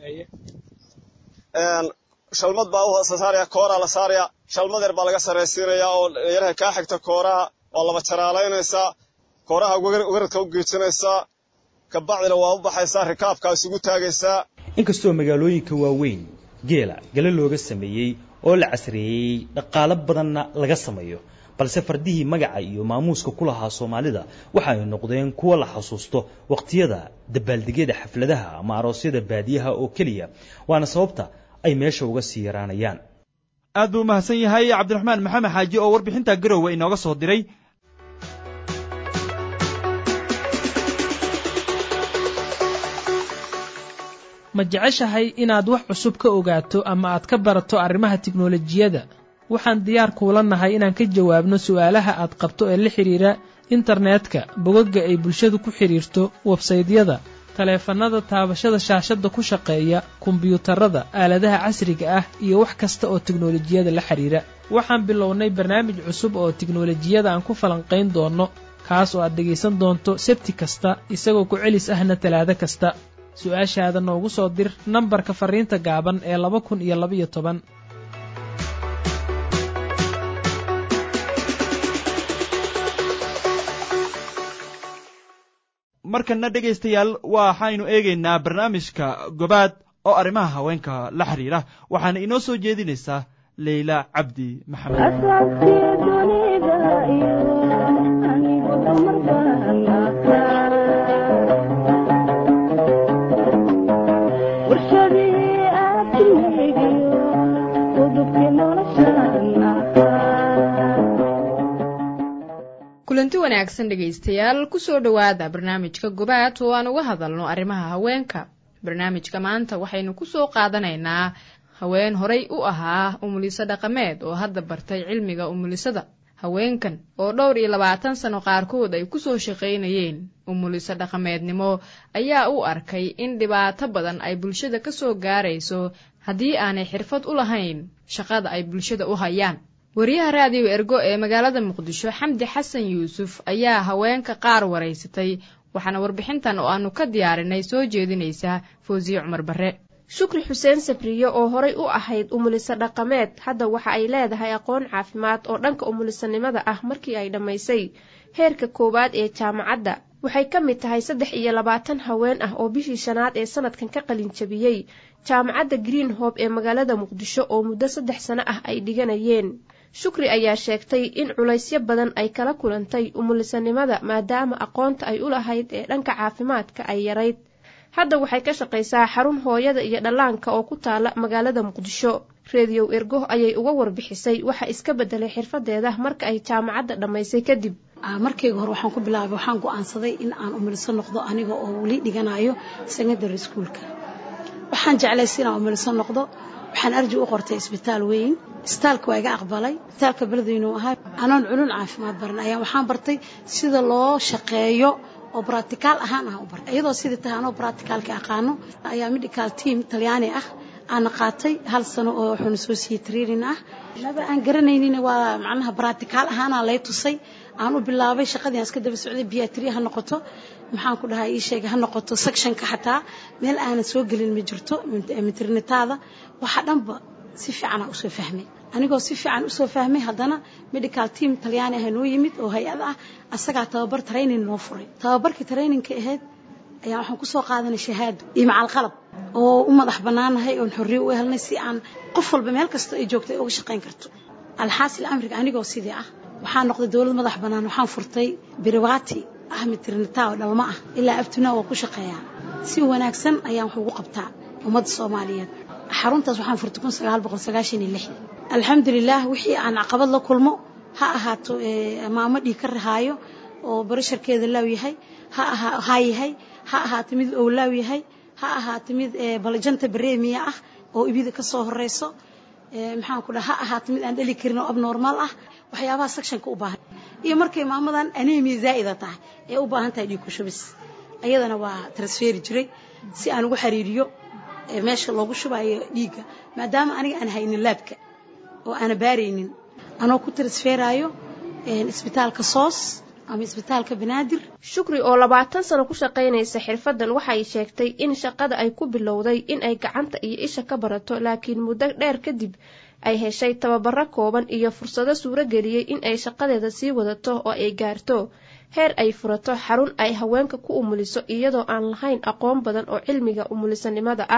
L: shalmad baa u saaraya kooraa la saaraya shalmad yar baa laga saraysiinayaa oo yaraha kaa xigta kooraha waa laba jaraalaynaysaa kooraha weradka u geejinaysaa kabacdina waa u baxaysaa rikaabkaa isugu taagaysaa
M: inkastoo magaalooyinka waaweyn geela gale looga sameeyey oo la casreeyey dhaqaalo badanna laga sameeyo balse fardihii magaca iyo maamuuska ku lahaa soomaalida waxa ay noqdeen kuwo la xasuusto waqtiyada dabaaldegyada xafladaha ama aroosyada baadiyaha oo keliya waana sababta ay meesha uga sii yaraanayaan
B: aad buu umahadsan yahay cabdiraxmaan maxamed xaaji oo warbixinta garowe inooga soo diray
P: ma jeceshahay inaad wax cusub ka ogaato ama aad ka barato arrimaha tiknolojiyadda waxaan diyaar kuula nahay inaan ka jawaabno su'aalaha aad qabto ee la xidhiira internetka bogagga ay bulshadu ku xidhiirto websaydyada taleefannada taabashada shaashadda ku shaqeeya kombiyuutarada aaladaha casriga ah iyo wax kasta oo tiknolojiyada la xidhiira waxaan bilownay barnaamij cusub oo tiknolojiyada aan ku falanqayn doonno kaas oo aad dhegaysan doonto sebti kasta isagoo ku celis ahna talaado kasta su-aashaada noogu soo dir nambarka farriinta gaaban ee laba kun iyo labaiyo toban
B: markanna dhegaystayaal waxaynu eegaynaa barnaamijka gobaad oo arrimaha haweenka la xiriira waxaana inoo soo jeedinaysaa leyla cabdi
A: kulanti wanaagsan dhegaystayaal kusoo dhowaada barnaamijka gobaad oo aan uga hadalno arrimaha haweenka barnaamijka maanta waxaynu kusoo qaadanaynaa haween horay u ahaa umuliso dhaqameed oo hadda bartay cilmiga umulisada haweenkan oo dhowr iyo labaatan sano qaarkood ay kusoo shaqaynayeen umuliso dhaqameednimo ayaa u arkay in dhibaato badan ay bulshada ka soo gaarayso haddii aanay xirfad u lahayn shaqada ay bulshada u hayaan wariyaha raadiyo ergo ee magaalada muqdisho xamdi xasan yuusuf ayaa haweenka qaar waraysatay waxaana warbixintan oo aanu ka diyaarinay soo jeedinaysaa fawsiye cumar barre
Q: shukri xuseen sabriye oo horay u ahayd umuliso dhaqameed hadda waxa ay leedahay aqoon caafimaad oo dhanka umulisanimada ah markii ay dhammaysay heerka koowaad ee jaamacadda waxay ka mid tahay saddex iyo labaatan haween ah oo bishii shanaad ee sanadkan ka qalinjabiyey jaamacadda green hob ee magaalada muqdisho oo muddo saddex sano ah ay dhiganayeen shukri ayaa sheegtay in culaysyo badan ay kala kulantay umulisanimada maadaama aqoonta ay u lahayd ee dhanka caafimaadka ay yarayd hadda waxay ka shaqaysaa xarun hooyada iyo dhallaanka oo ku taala magaalada muqdisho reediyow ergo ayay uga warbixisay waxa iska bedelay xirfadeeda marka ay jaamacadda dhammaysay kadib
R: markayga hore waxaan ku bilaabay waxaan go-aansaday in aan umuliso noqdo aniga oo weli dhiganayo secondary schoolka waxaan jeclaysa inaan umuliso noqdo waxaan arji u qortay isbitaal weyn isbitaalka waa iga aqbalay isbitaalka beledweynuu ahaa anoon culun caafimaad baran ayaa waxaan bartay sida loo shaqeeyo oo bracticaal ahaan ah u bartay iyadoo sidii tahay anoo bracticaalka aqaano ayaa medical team talyaani ah aana qaatay hal sano oo wuxuuna soo siiyey training ah maba aan garanaynin waa macnaha bracticaal ahaanaa lay tusay aan u bilaabay shaqadii aan iska daba socday biatri ha noqoto maxaan ku dhahaa ii sheega ha noqoto sectionka xataa meel aanan soo gelin ma jirto maternitaada waxa dhanba si fiicanaa usoo fahmay anigoo si fiican usoo fahmay haddana medical team talyaani ah noo yimid oo hay-ad ah asagaa tababar training noo furay tababarkii trainingka ahayd ayaa waxaan kusoo qaadanay shahaado iyo macalqalab oo u madax bannaanahay oon xorriye u helnay si aan qof walba meel kasta ay joogto ay uga shaqayn karto alxaasil amriga anigoo sidii ah waxaan noqday dowlad madax bannaan waxaan furtay biriwaati ah maternita oo dhalmo ah ilaa abtunaa waa ku shaqeeyaa si wanaagsan ayaan wax ugu qabtaa ummadda soomaaliyeed xaruntaas waxaan furtay kun sagaal boqol sagaashan iyo lixdan alxamdulilaah wixii aan caqabad la kulmo ha ahaato maamo dhiig ka rahaayo oo barasharkeeda laaw yahay ha ahaa haa yahay ha ahaato mid owlaaw yahay ha ahaato mid balajanta bareemiya ah oo ibida ka soo horeyso maxaan ku dhaha ha ahaato mid aan dhali karin oo abnormaal ah waxyaabaha sectionka u baahan iyo markay maamadan anemia zaa'ida tahay ee u baahan tahay dhiig ku shubis ayadana waa transferi jiray si aan ugu xiriiriyo meesha loogu shubayo dhiigga maadaama aniga aan haynin laabka oo aana baaraynin anoo ku transferayo isbitaalka soos ama isbitaalka banaadir
Q: shukri oo labaatan sano ku shaqaynaysa xirfadan waxay sheegtay in shaqada ay ku bilowday in ay gacanta iyo isha ka barato laakiin muddo dheer kadib ay heshay tababaro kooban iyo fursado suuro geliyey in ay shaqadeeda sii wadato oo ay gaarto heer ay furato xarun ay haweenka ku umuliso iyadoo aan lahayn aqoon badan oo cilmiga umulisanimada ah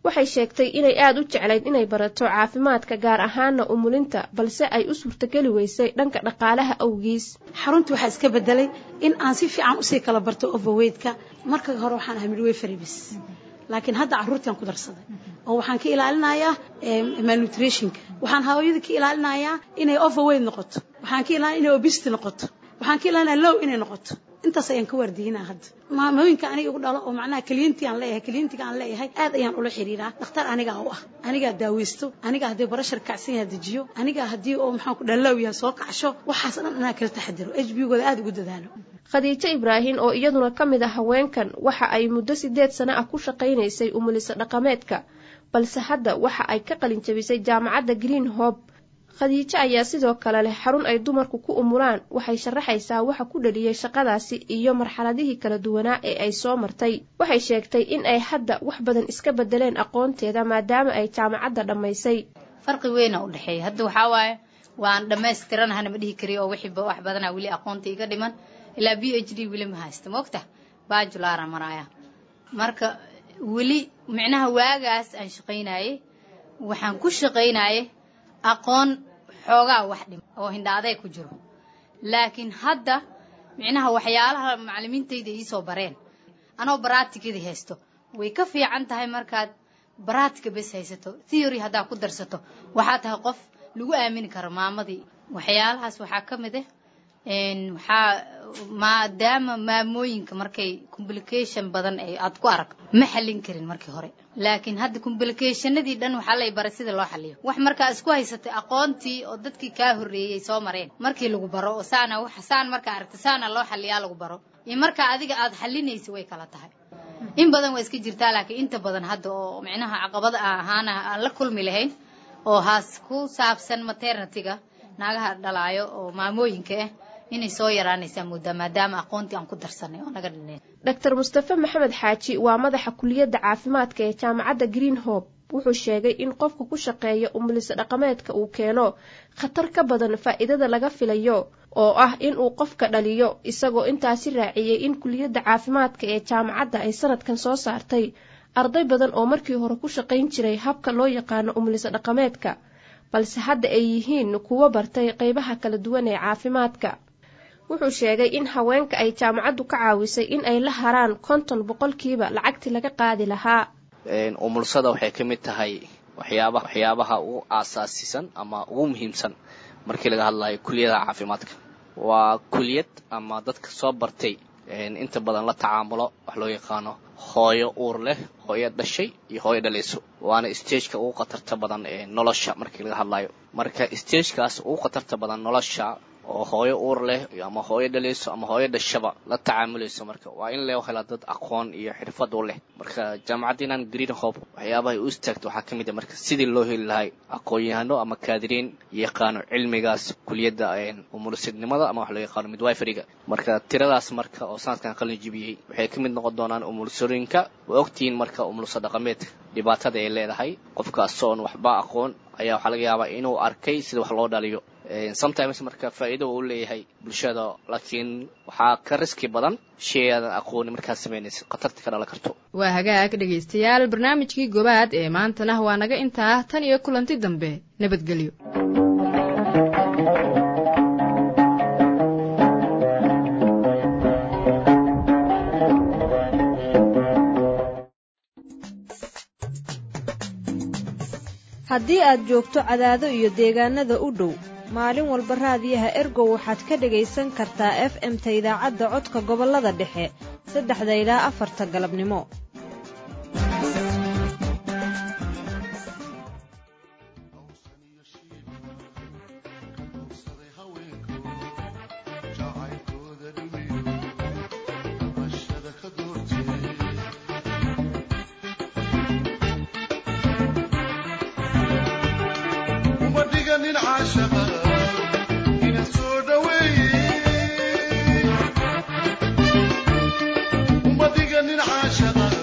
Q: waxay sheegtay inay aada u jeclayd inay barato caafimaadka gaar ahaana umulinta balse ay u suurtogeli weysay dhanka dhaqaalaha awgiis
R: xaruntii waxaa iska bedelay in aan si fiican usii kala barto overweightka marka hore waxaan ahay midwifery bis laakiin hadda carruurtiaan ku darsaday oo waxaan ka ilaalinayaa malnutritionka waxaan hooyada ka ilaalinayaa inay overweight noqoto waxaan ka ilaalinaya inay obesity noqoto waxaan ka ilaalinaya low inay noqoto intaas ayaan ka waardiinaa hadda maamooyinka aniga igu dhalo oo macnaha kliyentii aan leeyahay kliyentiga aan leeyahay aad ayaan ula xiriiraa dhakhtar anigaa u ah anigaa daaweysto anigaa haddii barashar kacsan yaha dejiyo anigaa haddii oo maxaan ku dhallow yaha soo kacsho waxaas dhan anaa kala taxadiro h b gooda aad ugu dadaalo
Q: khadiijo ibraahin oo iyaduna ka mid ah haweenkan waxa ay muddo sideed sano ah ku shaqaynaysay umuliso dhaqameedka balse hadda waxa ay ka qalin jabisay jaamacadda green hob khadiijo ayaa sidoo kale leh xarun ay dumarku ku umulaan waxay sharaxaysaa waxa ku dhaliyey shaqadaasi iyo marxaladihii kala duwanaa ee ay soo martay waxay sheegtay in ay hadda wax badan iska bedeleen aqoonteeda maadaama ay jaamacadda dhammaysay
S: farqi weyna u dhexeeya hadda waxaa waaye waan dhammaystiranahana ma dhihi kariyo oo wixiiba wax badanaa weli aqoonta iga dhiman ilaa b h d weli ma haysta maogta bajulara maraya marka weli micnaha waagaas aan shaqaynaye waxaan ku shaqaynaye aqoon xoogaa wax dhim oo hindhaaday ku jiro laakiin hadda micnaha waxyaalaha macalimiintayda iisoo bareen anoo baraatikadii haysto way ka fiican tahay markaad baraatika bes haysato theory haddaa ku darsato waxaa tahay qof lagu aamini karo maamadii waxyaalahaas waxaa ka mid ah waxaa maadaama maamooyinka markay complication badan ay aad ku arag ma xallin karin markii hore laakiin hadda complicationadii dhan waxaa lay baray sida loo xaliyo wax markaa isku haysatay aqoontii oo dadkii kaa horreeyey soo mareen markii lagu baro oo saana wax saan markaa aragta saana loo xaliyaa lagu baro iyo markaa adiga aad xalinaysa way kala tahay in badan waa iska jirtaa laakiin inta badan hadda oo micnaha caqabada ahaana aan la kulmi lahayn oo haas ku saabsan maternityga naagaha dhalaayo oo maamooyinka ah inay soo yaraanaysaa moodaa maadaama aqoontii aan ku darsanay oo naga dhineen
Q: dr mustafe maxamed xaaji waa madaxa kuliyadda caafimaadka ee jaamacadda green hope wuxuu sheegay in qofka ku shaqeeya umuliso dhaqameedka uu keeno khatar ka badan faa'iidada laga filayo oo ah in uu qofka dhaliyo isagoo intaasi raaciyey in kuliyadda caafimaadka ee jaamacadda ay sanadkan soo saartay arday badan oo markii hore ku shaqayn jiray habka loo yaqaano umuliso dhaqameedka balse hadda ay yihiin kuwo bartay qaybaha kala duwan ee caafimaadka wuxuu sheegay in haweenka ay jaamacaddu ka caawisay in ay la haraan konton boqolkiiba lacagtii laga qaadi lahaa
T: umulsada waxay ka mid tahay waxyaaba waxyaabaha ugu aasaasisan ama ugu muhiimsan markii laga hadlayo kuliyadaha caafimaadka waa kuliyad ama dadka soo bartay inta badan la tacaamulo wax loo yaqaano hooyo uur leh hooyo dhashay iyo hooyo dhalayso waana stageka ugu khatarta badan ee nolosha markii laga hadlayo marka stagekaas ugu khatarta badan nolosha oo hooyo uur leh ama hooyo dhalayso ama hooyo dhashaba la tacaamulayso marka waa in loo helaa dad aqoon iyo xirfad u leh marka jaamacaddiinan green hope waxyaabahay u istaagta waxaa ka mid a marka sidii loo heli lahay aqoon-yahano ama kaadiriin yaqaano cilmigaas kuliyadda umulsidnimada ama wax loo yaqaano midwiferyga marka tiradaas marka oo sanadkan qalin jibiyey waxay ka mid noqon doonaan umulsooyinka waa ogtihiin marka umulso dhaqameedka dhibaatada ay leedahay qofkaas oon waxba aqoon ayaa waxaa laga yaabaa inuu arkay sida wax loo dhaliyo sometimes marka faa'iido uu leeyahay bulshada laakiin waxaa ka riski badan shay aadan aqooni markaad samaynaysa khatarta ka dhalan karto
A: waa hagaag dhegaystayaal barnaamijkii gobaad ee maantana waa naga intaa tan iyo kulanti dambe nabadgelyo
U: haddii aad joogto cadaado iyo deegaanada u dhow maalin walba raadiyaha ergow waxaad ka dhegaysan kartaa f m-ta idaacadda codka gobollada dhexe saddexda ilaa afarta galabnimo
V: nin caashaqa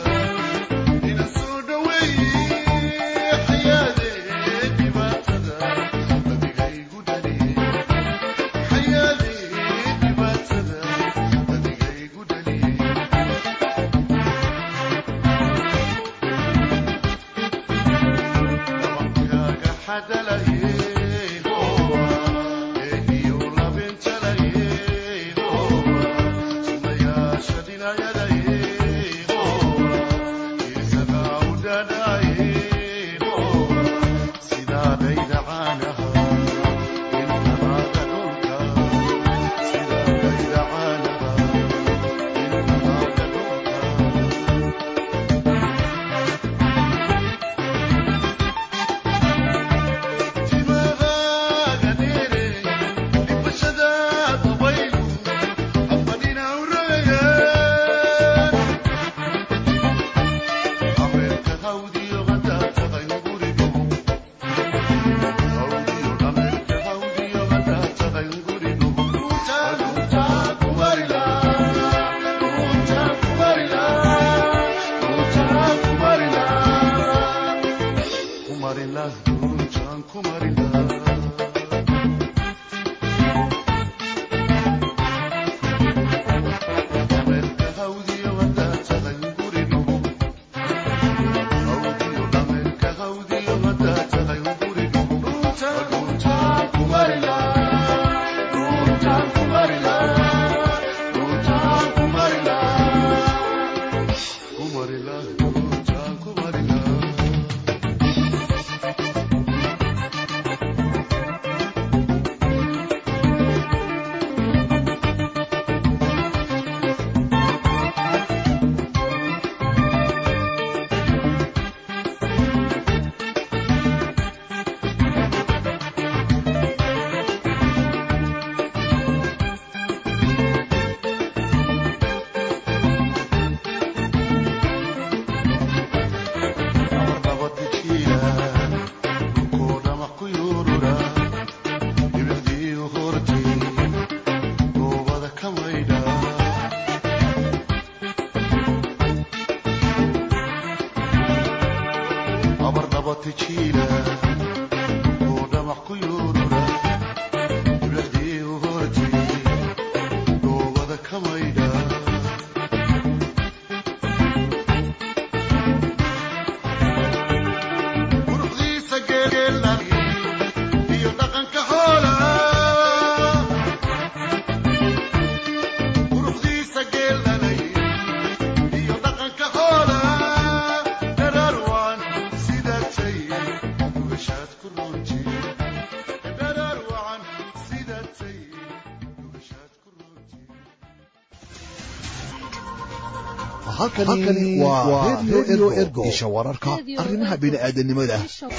D: halkani waa redio ergo isha wararka arrimaha bini'aadanimada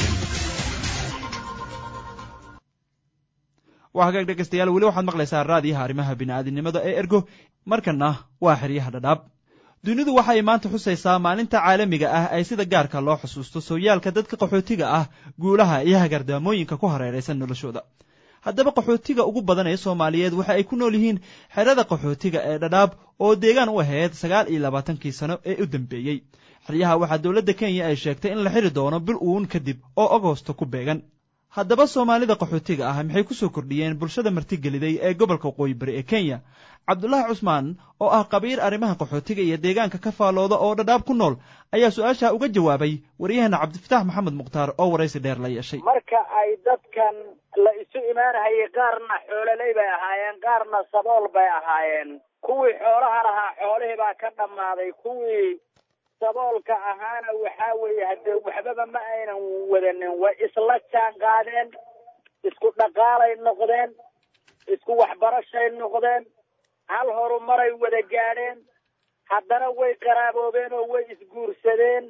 B: waa hagaag dhegaystayaal weli waxaad maqlaysaa raadiyaha arrimaha bini'aadinimada ee ergo markanna waa xeryaha dhadhaab dunidu waxay maanta xusaysaa maalinta caalamiga ah ee sida gaarka loo xusuusto sooyaalka dadka qaxootiga ah guulaha iyo hagardaamooyinka ku hareeraysan noloshooda haddaba qaxootiga ugu badan ee soomaaliyeed waxa ay ku nool yihiin xerada qaxootiga ee dhadhaab oo deegaan u ahayd sagaal iyo labaatankii sano ee u dambeeyey xeryaha waxaa dowladda kenya ay sheegtay in la xiri doono bil uun kadib oo agosto ku beegan haddaba soomaalida qaxootiga ah maxay ku soo kordhiyeen bulshada martigeliday ee gobolka waqooyi bari ee kenya cabdulaahi cusmaan oo ah qabiir arrimaha qaxootiga iyo deegaanka ka faalooda oo dhadhaab ku nool ayaa su-aasha uga jawaabay waryaheena cabdifatax maxamed mukhtaar oo waraysi dheer la yeeshay
V: marka ay dadkan la isu imaanahayay qaarna xoololey bay ahaayeen qaarna sabool bay ahaayeen kuwii xoolaha lahaa xoolihii baa ka dhammaaday kuwii saboolka ahaana waxaa weeye haddee waxbaba ma aynan wadanin way isla jaan qaadeen isku dhaqaalay noqdeen isku waxbarashay noqdeen hal horumaray wada gaadheen haddana way qaraaboobeen oo way isguursadeen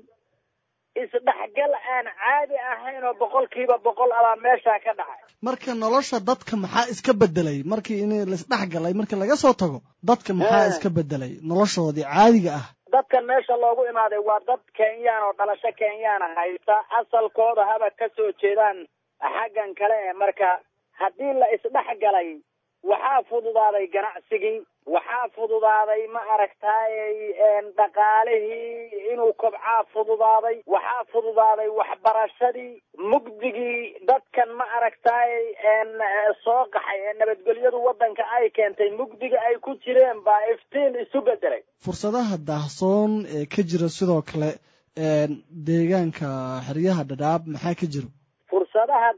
V: isdhexgal aan caadi ahayn oo boqolkiiba boqol abaa meeshaa ka dhacay
W: marka nolosha dadka maxaa iska bedelay markii in laisdhex galay markii laga soo tago dadka maxaa iska bedelay noloshoodii caadiga ah
V: dadkan meesha loogu imaaday waa dad kenyaan oo dhalasho kenyaana haysta asalkooda haba ka soo jeedaan xaggan kale ee marka haddii la isdhex galay waxaa fududaaday ganacsigii waxaa fududaaday ma aragtaayey dhaqaalihii inuu kobcaa fududaaday waxaa fududaaday waxbarashadii mugdigii dadkan ma aragtaayey soo qaxay ee nabadgelyadu waddanka ay keentay mugdiga ay ku jireen baa iftiin isu bedelay
W: fursadaha daahsoon ee ka jira sidoo kale deegaanka xeryaha dhadhaab maxaa ka jiro
V: fursadaha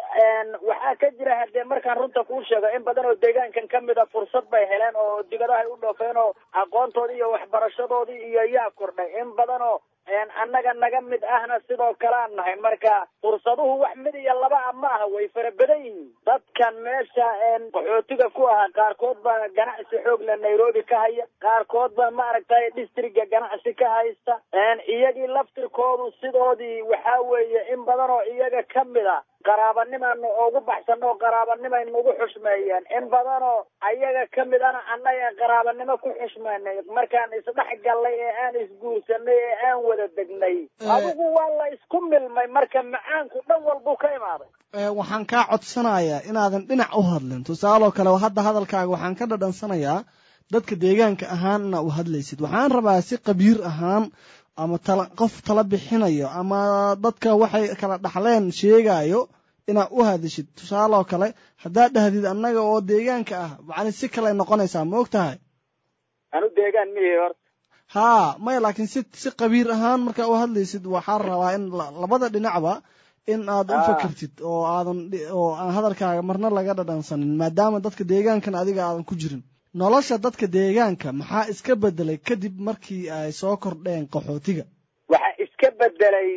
V: waxaa ka jira hadee markaan runta kuu sheego in badan oo deegaankan ka mid a fursad bay heleen oo dibadahay u dhoofeen oo aqoontoodii iyo waxbarashadoodii iyo yaa kordhay in badan oo annaga naga mid ahna sidoo kalean nahay marka fursaduhu wax mid iyo laba a ma aha way fara badan yihiin dadkan meesha qaxootiga ku ahaa qaarkood baa ganacsi xoog le nairobi ka haya qaarkood baa ma aragtay districtga ganacsi ka haysta iyagii laftirkoodu sidoodii waxaa weeye in badan oo iyaga ka mid a qaraabanimaanu ugu baxsano oo qaraabanimay nagu xushmeeyeen in badanoo ayaga ka mid ana annaga qaraabanimo ku xushmeynay markaan isdhex gallay ee aan isguursanay ee aan wada degnay adigu waa la isku milmay marka macaanku dhan walbuu ka imaaday
W: waxaan kaa codsanayaa inaadan dhinac u hadlin tusaaloo kale hadda hadalkaaga waxaan ka dhadhansanayaa dadka deegaanka ahaanna u hadlaysid waxaan rabaa si qabiir ahaan ama tala qof tala bixinayo ama dadka waxay kala dhaxleen sheegayo inaad u hadishid tusaaloo kale haddaad dhahdid annaga oo deegaanka ah macni si kale noqonaysaa ma og tahay
V: anu deegaan mihi horta
W: haa maya laakiin si si qabiir ahaan markaa u hadlaysid waxaa rabaa in labada dhinacba in aad u fakertid oo aadan oo aan hadalkaaga marna laga dhadhansanin maadaama dadka deegaankan adiga aadan ku jirin nolosha dadka deegaanka maxaa iska bedelay kadib markii ay soo kordheen qaxootiga
V: waxaa iska bedelay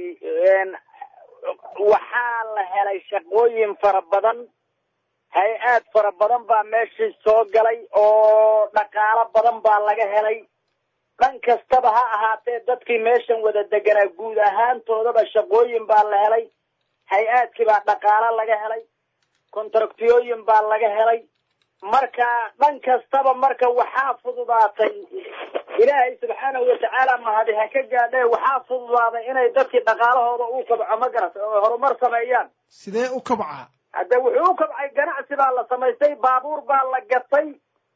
V: waxaa la helay shaqooyin fara badan hay-aad fara badan baa meeshii soo galay oo dhaqaalo badan baa laga helay dhan kastaba ha ahaatee dadkii meeshan wada deganaa guud ahaantoodaba shaqooyin baa la helay hay-aadkii baa dhaqaalo laga helay kontraktiyooyin baa laga helay marka dhan kastaba marka waxaa fududaatay ilaahay subxaanahu watacaala mahadi ha ka gaadhee waxaa fududaaday inay dadkii dhaqaalahooda u kabco ma garat oo horumar sameeyaan
W: sidee u kabcaa
V: hadde wuxuu u kabcay ganacsi baa la samaystay baabuur baa la gatay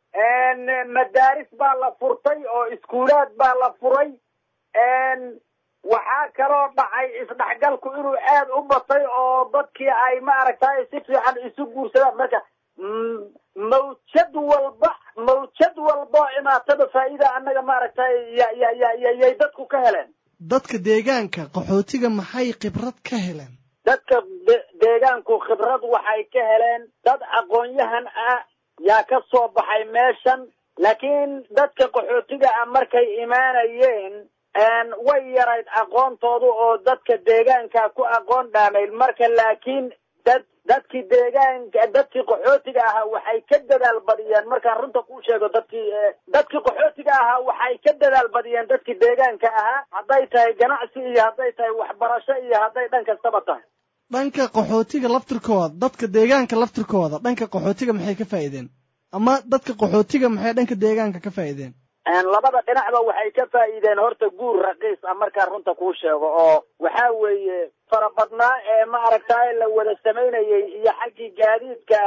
V: madaaris baa la furtay oo iskuulaad baa la furay waxaa kaloo dhacay isdhexgalku inuu aad u batay oo dadkii ay maaragtay si fiican isu guursadaan marka mawjad walba mawjad walba oo imaatada faa'iida annaga maaragtay ya ya ya ya yay dadku ka heleen
W: dadka deegaanka qaxootiga maxay khibrad ka heleen
V: dadka deegaanku khibrad waxay ka heleen dad aqoon-yahan ah yaa ka soo baxay meeshan laakiin dadka qaxootiga ah markay imaanayeen way yarayd aqoontoodu oo dadka deegaanka ku aqoon dhaamay marka laakiin dad dadkii deegaanka dadkii qaxootiga ahaa waxay ka dadaal badiyeen markaan runta kuu sheego dadkii dadkii qaxootiga ahaa waxay ka dadaal badiyeen dadkii deegaanka ahaa hadday tahay ganacsi iyo hadday tahay waxbarasho iyo hadday dhan kastaba tahay
W: dhanka qaxootiga laftirkooda dadka deegaanka laftirkooda dhanka qaxootiga maxay ka faa'iideen ama dadka qaxootiga maxay dhanka deegaanka ka faa'iideen
V: labada dhinacba waxay ka faa'iideen horta guur raqiis ah markaan runta kuu sheego oo waxa weeye farabadnaa ee maaragtay la wada samaynayay iyo xaggii gaadiidka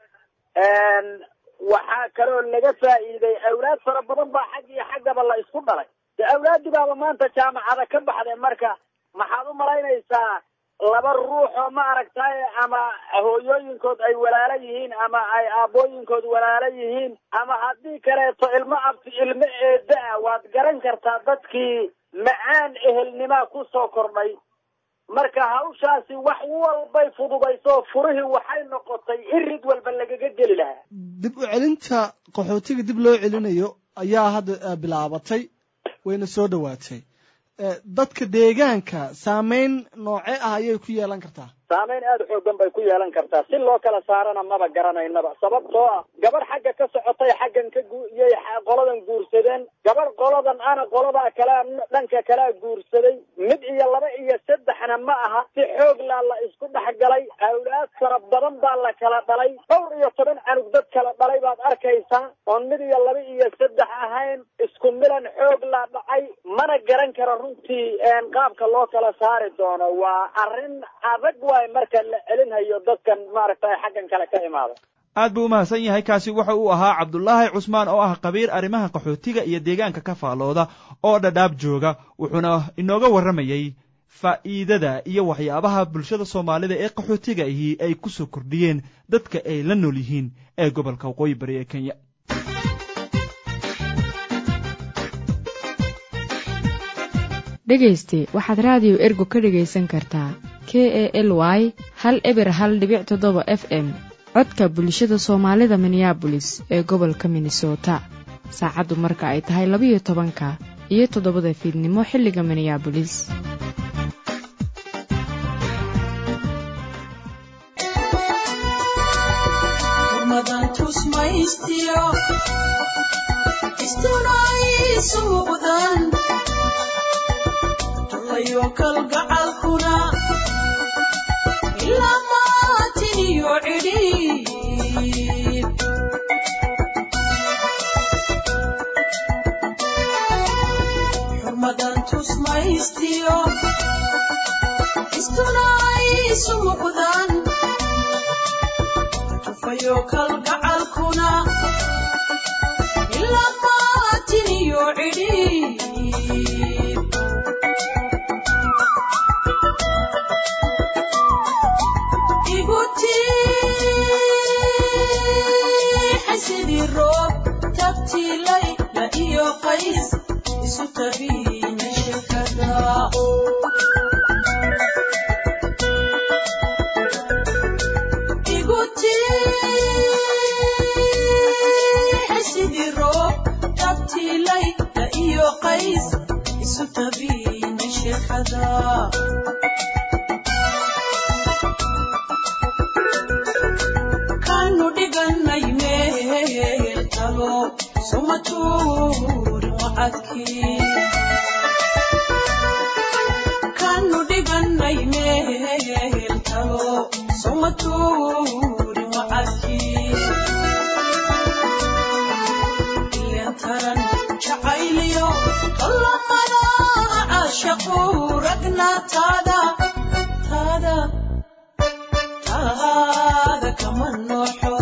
V: waxaa kaloo laga faa'iiday awlaad fara badan baa xag iyo xaggaba la isku dhalay de awlaadii baaba maanta jaamacada ka baxday marka maxaad u malaynaysaa laba ruux oo maaragtay ama hooyooyinkood ay walaalo yihiin ama ay aabbooyinkood walaalo yihiin ama haddii kaleeto ilmo abti ilmo eeda ah waad garan kartaa dadkii macaan ehelnimaa ku soo kordhay marka hawshaasi wax walbay fududayso furihii waxay noqotay irid walba lagaga geli lahaa
W: dib u celinta qaxootiga dib loo celinayo ayaa hadda bilaabatay wayna soo dhowaatay dadka deegaanka saameyn nooce ah ayay ku yeelan kartaa
V: saameyn aada xoogan bay ku yeelan kartaa si loo kala saarana maba garanaynaba sababtoo ah gabadh xagga ka socotay xaggan ka guiyay qoladan guursadeen gabadh qoladan ana qoladaa kalea dhanka kalea guursaday mid iyo laba iyo saddexna ma aha si xoog laa la isku dhex galay awlaad fara badan baa la kala dhalay dhowr iyo toban canug dad kala dhalay baad arkaysaa oon mid iyo laba iyo saddex ahayn isku milan xoog laa dhacay mana garan karo runtii qaabka loo kala saari doono waa arrin adag waay marka la celinhayo dadkan maaragtay xaggan kale ka imaada
B: aad buu u mahadsan yahay kaasi waxa uu ahaa cabdulaahi cusmaan oo ah qabiir arrimaha qaxootiga iyo deegaanka ka faalooda oo dhadhaab jooga wuxuuna inooga warramayey faa'iidada iyo waxyaabaha bulshada soomaalida ee qaxootiga ahi ay ku soo kordhiyeen dadka ay la nool yihiin ee gobolka waqooyi bari ee kenya
A: dhegayste waxaad raadiyo ergo ka dhegaysan kartaa k e l y hal eber hal dhibic toddoba f m codka bulshada soomaalida minneabolis ee gobolka minnesota saacaddu marka ay tahay labiyo tobanka iyo toddobada fiidnimo xilliga minneabolis
E: kalgacalkuna ilaa maatiniyo cidhiid xurmadan tusmaystiyo istuna isu muqdan tufayo kalgacalkuna ilaa maatiniyo cidhiid xasidii roob tabtiilay la iyo qays isu tabiina shirkada iguti xasidii roob tabtiilay la iyo qays isu tabiina shirkada kanu dhiganay meel talo sumatuuri wacadkii kanu dhiganay meel talo sumatuuri wacadkii iyantaran jacayliyo qallamada caashaqu ragna taada taada taada kama nooxo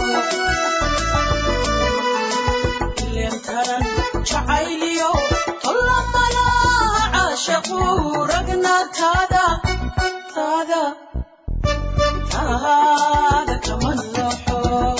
E: ileen taran jacayliyo qallamada caashaqu rag taada kama noxo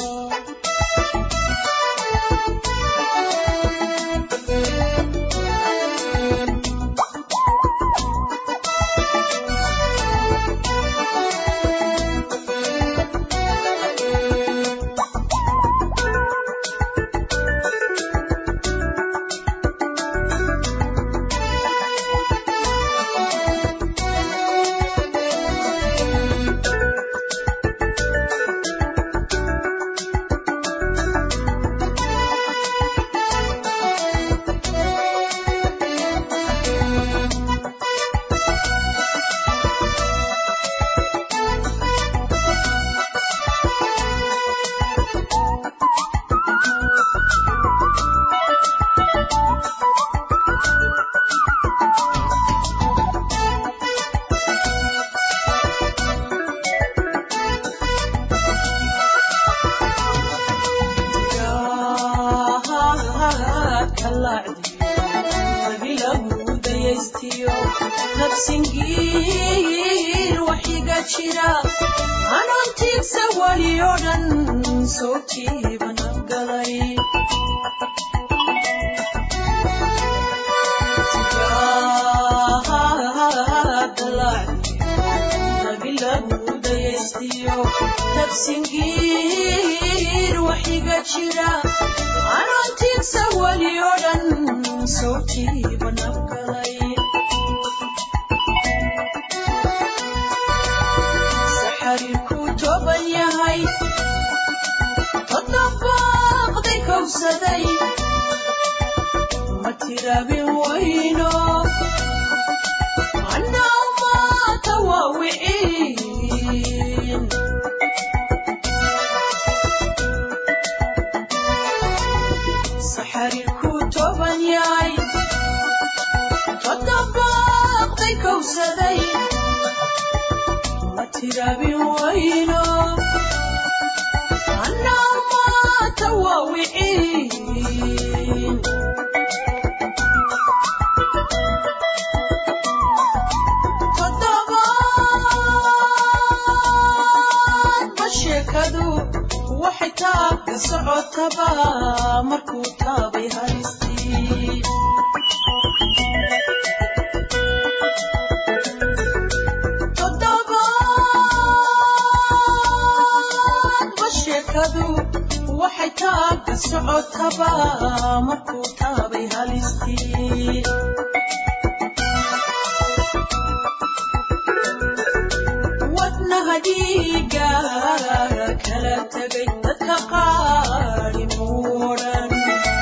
E: nabsingiir waxiga jira anontiigsa wali oo dhan soo jiiba nabgalay nabsingiir waxiga jira anontiigsa wali oo dhan soo jiiba nabgalay saxariirkuu tooban yahay toddobaaqday kowsaday ma tiraabin wayno annaa maata waa wiciin saxariirkuu tooban yahay toddobaaqday kowsaday ma tiraabin wayno annaa maata waa wiciin toddobaadba sheekadu waxay taabka socotaba markuu taabay haystii toddobaadba sheekadu waxay taabka socotaba markuu taabay halistii wadnaha dhiiga kala tegay dadka qaari muudhan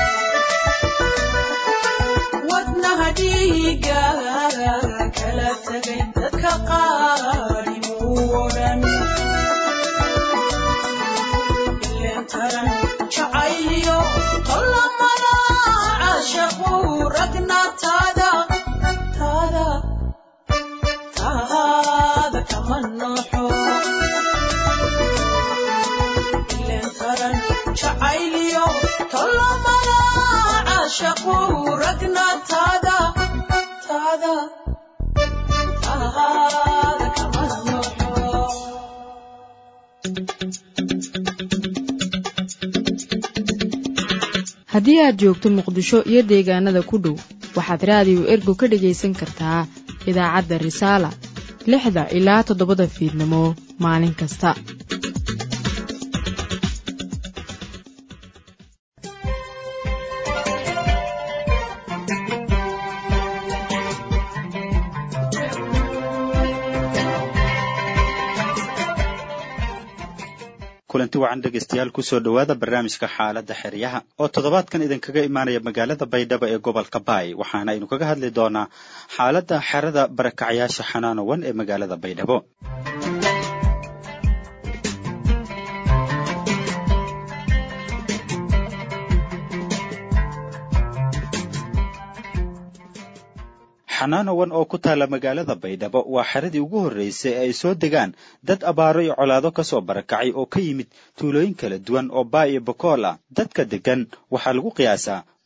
E: wadnaha dhiiga kala tegay dadka qaari muudhan ileen taran jacayliyo tollamada caashaqu ragna taada taada taada kama noxo ileen taran jacayliyo tollamada caashaqu ragna taada taada taada kama noxo
A: haddii aad joogto muqdisho iyo deegaanada ku dhow waxaad raadiyo ergo ka dhegaysan kartaa idaacadda risaala lixda ilaa toddobada fiidnimo maalin kasta
C: kulanti wacan dhegaystayaal kusoo dhowaada barnaamijka xaaladda xeryaha oo toddobaadkan idinkaga imaanaya magaalada baydhabo ee gobolka baay waxaana aynu kaga hadli doonaa xaaladda xerada barakacyaasha xanaanowan ee magaalada baydhabo xanaanowan oo ku taala magaalada baydhabo waa xeradii ugu horreysay ee ay soo degaan dad abaaro iyo colaado ka soo barakacay oo ka yimid tuulooyin kala duwan oo baa iyo bokool ah dadka deggan waxaa lagu qiyaasaa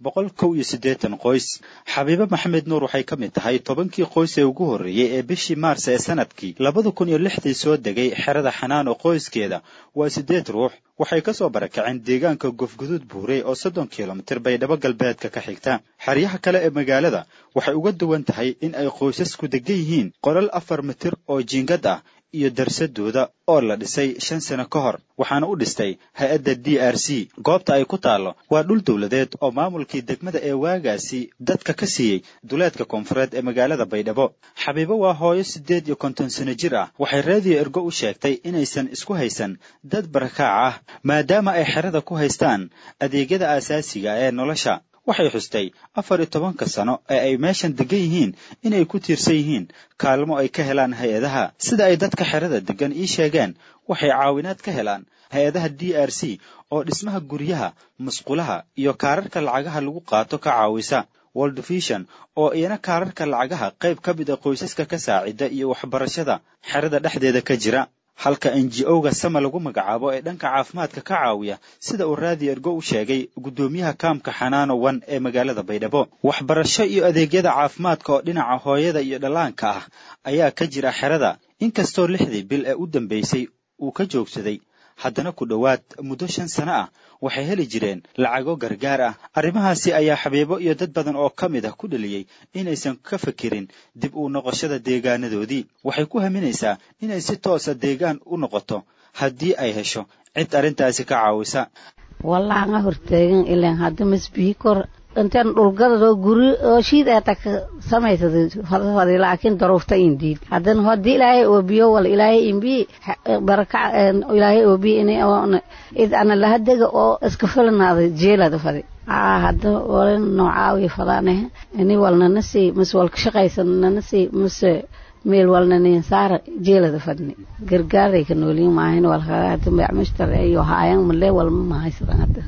C: boqol kow iyo siddeetan qoys xabiibe maxamed nuur waxay ka mid tahay tobankii qoys ee ugu horreeyey ee bishii maars ee sanadkii labada kun iyo lixdii soo degay xerada xanaano qoyskeeda waa siddeed ruux waxay ka soo barakaceen deegaanka gofguduud buurey oo soddon kilomitir baydhabo galbeedka ka xigta xeryaha kale ee magaalada waxay uga duwan tahay in ay qoysasku degan yihiin qolal afar mitir oo jiingad ah iyo darsadooda oo la dhisay shan sano ka hor waxaana u dhistay hay-adda d r c goobta ay ku taallo waa dhul dowladeed oo maamulkii degmada ee waagaasi dadka ka siiyey duleedka koonfureed ee magaalada baydhabo xabiibo waa hooyo siddeed iyo konton sano jir ah waxay raadiyo ergo u sheegtay inaysan isku haysan dad barakaac ah maadaama ay xerada ku haystaan adeegyada aasaasiga ee nolosha waxay xustay afar iyo tobanka sano ee ay meeshan degan yihiin inay ku tiirsan yihiin kaalmo ay ka helaan hay-adaha sida ay dadka xerada degan ii sheegeen waxay caawinaad ka helaan hay-adaha d r c oo dhismaha guryaha musqulaha iyo kaararka lacagaha lagu qaato ka caawisa world vision oo iyana kaararka lacagaha qayb ka mid a qoysaska ka saacida iyo waxbarashada xerada dhexdeeda ka jira halka n g o-ga sama lagu magacaabo ee dhanka caafimaadka ka caawiya sida uu raadi ergo u sheegay guddoomiyaha kaamka xanaano wan ee magaalada baydhabo waxbarasho iyo adeegyada caafimaadka oo dhinaca hooyada iyo dhallaanka ah ayaa ka jira xerada inkastoo lixdii bil ee u dambeysay uu ka joogsaday haddana ku dhowaad muddo shan sano ah waxay heli jireen lacago gargaar ah arrimahaasi ayaa xabiibo iyo dad badan oo ka mid ah ku dhaliyey inaysan ka fekerin dib u noqoshada deegaanadoodii waxay ku haminaysaa inay si toosa deegaan u noqoto haddii ay hesho cid arrintaasi ka caawisa
F: wallaanga hortaagan ilaan hadda masbiikor intaan dhulgadadoo guri oo shiid aata ka samaysada fadfadi laakiin daruufta indiid haddana haddii ilaahay oobiyo wal ilaahay imbi barakac ilaahay oobiyo in id ana lahadega oo iska filanaada jeelada fadi aa hadda walen noocaawi fadaaneh ini walnana sii mase walka shaqaysan nana sii mase meel walnanin saara jeelada fadni gargaaray ka nooliin maahin walkaga hadda macmushtar iyo haayan male walma mahaysadan hadda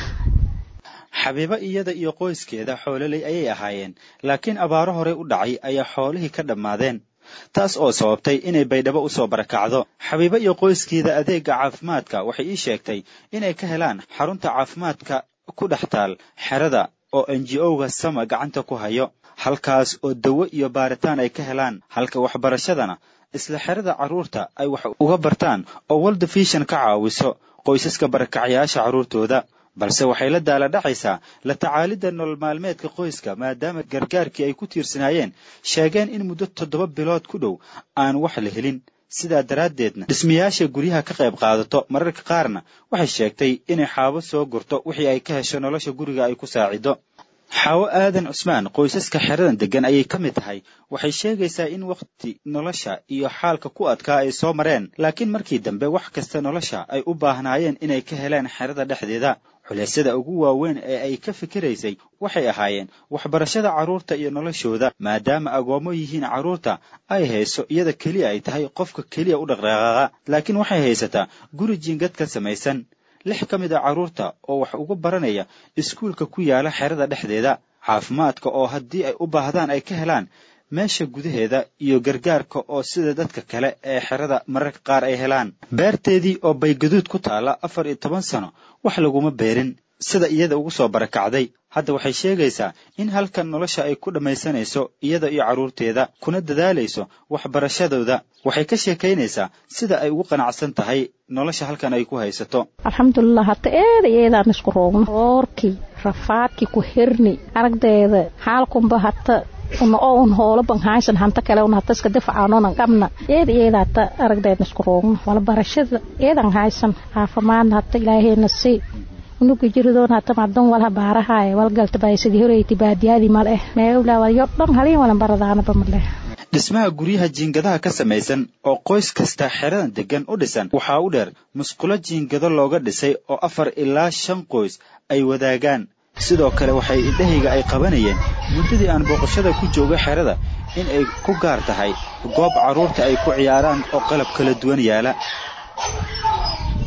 C: xabiibo iyada iyo qoyskeeda xoololey ayay ahaayeen laakiin abaaro horey u dhacay ayaa xoolihii ka dhammaadeen taas oo sababtay inay baydhabo u soo barakacdo xabiibo iyo qoyskeeda adeegga caafimaadka waxay ii sheegtay inay ka helaan xarunta caafimaadka ku dhex taal xerada oo n g o-ga sama gacanta ku hayo halkaas oo dawo iyo baaritaan ay ka helaan halka waxbarashadana isla xerada carruurta ay wax uga bartaan oo world vision ka caawiso qoysaska barakacyaasha carruurtooda balse waxay la daala dhacaysaa la tacaalidda nolol maalmeedka qoyska maadaama gargaarkii ay ku tiirsanaayeen sheegeen in muddo toddoba bilood ku dhow aan wax la helin sidaa daraaddeedna dhismayaasha guryaha ka qayb qaadato mararka qaarna waxay sheegtay inay xaabo soo gurto wixii ay ka hesho nolosha guriga ay ku saacido xaawo aadan cusmaan qoysaska xeradan deggan ayay ka mid tahay waxay sheegaysaa in wakhti nolosha iyo xaalka ku adkaa ay soo mareen laakiin markii dambe wax kasta nolosha ay u baahnaayeen inay ka heleen xerada dhexdeeda culeysyada ugu waaweyn ee ay ka fikiraysay waxay ahaayeen waxbarashada carruurta iyo noloshooda maadaama agoommo yihiin carruurta ay hayso iyada keliya ay tahay qofka keliya u dhaqdhaqaaqa laakiin waxay haysataa guri jiingad ka samaysan lix ka mid a carruurta oo wax ugu baranaya iskuulka ku yaala xerada dhexdeeda caafimaadka oo haddii ay u baahdaan ay ka helaan meesha gudaheeda iyo gargaarka oo sida dadka kale ee xerada mararka qaar ay helaan beerteedii oo baygaduud ku taalla afar iyo toban sano wax laguma beerin sida iyada ugu soo barakacday hadda waxay sheegaysaa in halkan nolosha ay ku dhammaysanayso iyada iyo carruurteeda kuna dadaalayso waxbarashadooda waxay ka sheekaynaysaa sida ay ugu qanacsan tahay nolosha halkan ay ku haysato
G: alxamdulilah hata eeda eedaan isku roogno oorkii rafaadkii ku hirni aragdeeda xaalkunba hata una oo un hoolo ban haysan hanta kale un hata iska difacaanonan qabna eeda eeda hata aragdeedna isku roogno wala barashada eedan haysan caafimaadna hata ilaahayna sii unuga jiridoon hata madan walha baarahaay walgalta bay sidii horeyti baadiyadii male meewla walyo dhan halin walan baradaanaba male
C: dhismaha guryaha jiingadaha ka samaysan oo qoys kasta xeradan deggan u dhisan waxaa u dheer musqulo jiingado looga dhisay oo afar ilaa shan qoys ay wadaagaan sidoo kale waxay indhahayga ay qabanayeen muddadii aan booqashada ku jooga xerada in ay ku gaar tahay goob carruurta ay ku ciyaaraan oo qalab kala duwan yaala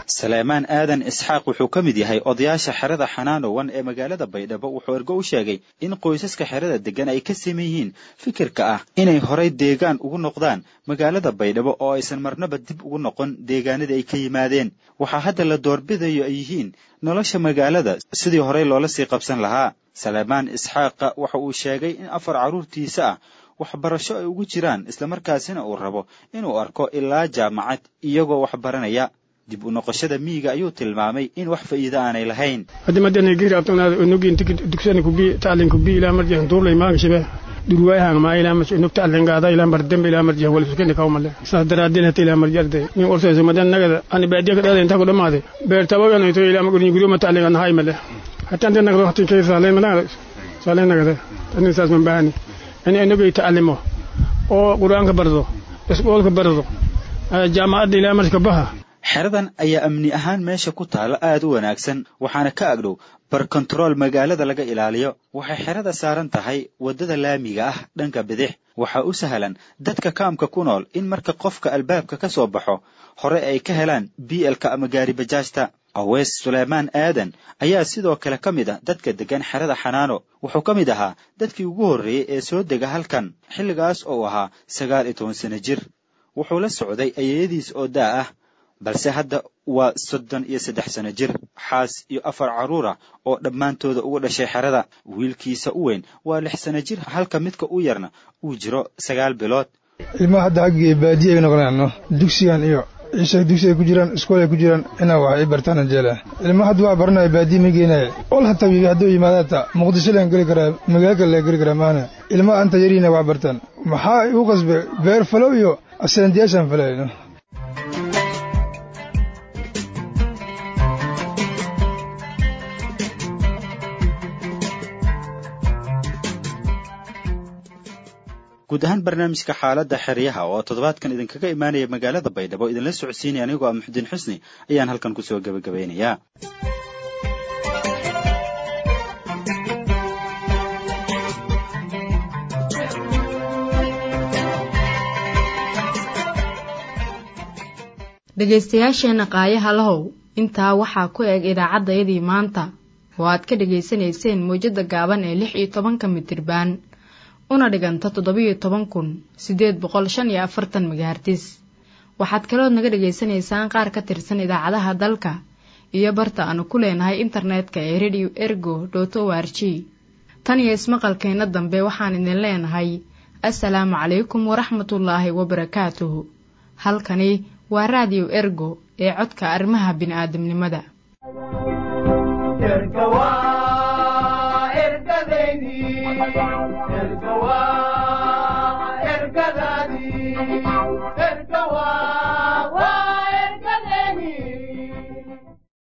C: saleemaan aadan isxaaq wuxuu ka mid yahay odayaasha xerada xanaanowan ee magaalada baydhabo wuxuu ergo u sheegay in qoysaska xerada degan ay ka siman yihiin fikirka ah inay horay deegaan ugu noqdaan magaalada baydhabo oo aysan marnaba dib ugu noqon deegaanadii ay ka yimaadeen waxaa hadda la doorbidayo ay yihiin nolosha magaalada sidii horey loola sii qabsan lahaa saleemaan isxaaqa waxa uu sheegay in afar carruurtiisa ah waxbarasho ay ugu jiraan islamarkaasina uu rabo inuu arko ilaa jaamacad iyagoo wax baranaya dib u noqoshada miyiga ayuu tilmaamay in wax faa'iido aanay lahayn
H: hadimadana giri abtanaada onogin tikid dugsani kubi taalin kubi ilaa marjihan tuurlay maaga shibe durwaayahang maa ilaa mas inug taalin gaada ilaa mardembe ilaa marjihan wal fiskani kawmale saas daraadin hata ilaa marji arday nin orsayso madan nagada ani baadiya ka dhalada intaa ku dhamaade beer tabaganayto ilaa magurin guriyoma taalin an hay male hata ante nagdo hatin kay saalen managada saalen nagada ani saas man baahani ani inugay taalimo oo qur-aanka bardo isboolka bardo jaamacadda ilaa marka baha
C: xeradan ayaa amni ahaan meesha ku taala aad u wanaagsan waxaana ka agdhow bar kontarool magaalada laga ilaaliyo waxay xerada saaran tahay waddada laamiga ah dhanka bidix waxaa u sahlan dadka kaamka ku nool in marka qofka albaabka ka soo baxo hore ay ka helaan bielka ama gaari bajaajta aweys suleymaan aadan ayaa sidoo kale ka mid ah dadka deggan xerada xanaano wuxuu ka mid ahaa dadkii ugu horreeyey ee soo dega halkan xilligaas oo ahaa sagaal iyo toban sano jir wuxuu la socday ayeeyadiis oo daa ah balse hadda waa soddon iyo saddex sano jir xaas iyo afar carruur ah oo dhammaantooda ugu dhashay xerada wiilkiisa u weyn waa lix sano jir halka midka u yarna uu jiro sagaal bilood
J: ilmaha hadda haggii baadiya ay noqonaano dugsigan iyo ciisha dugsi ay ku jiraan iskool ay ku jiraan inaa wax ay bartaan jeela ilmaha hadda waa baranaya baadiya ma geenaya ol hataa hadduu yimaada hataa muqdisho laan geli karaa magaalka laan geli karaa maana ilmaha anta yariina wax bartaan maxaa igu qasbe beer falow iyo asendiyaashaan falayno
C: guud ahaan barnaamijka xaaladda xeryaha oo toddobaadkan idinkaga imaanaya magaalada baydhabo idinla socodsiinaya anigoo ah muxudiin xusni ayaan halkan kusoo gebagabaynayaa
A: dhegaystayaasheenna qaayaha lahow intaa waxaa ku eg idaacaddayadii maanta oo aad ka dhegaysanayseen mawjadda gaaban ee lix iyo tobanka mitirbaan una dhiganta toddobiyo toban kun siddeed boqol shan iyo afartan magahartis waxaad kalood naga dhegaysanaysaan qaar ka tirsan idaacadaha dalka iyo barta aanu ku leenahay internetka ee radio ergo dot o r g tan iyo ismaqalkeenna dambe waxaan idin leenahay assalaamu calaykum waraxmatullaahi wabarakaatuhu halkani waa raadiyo ergo ee codka arrimaha bini'aadamnimada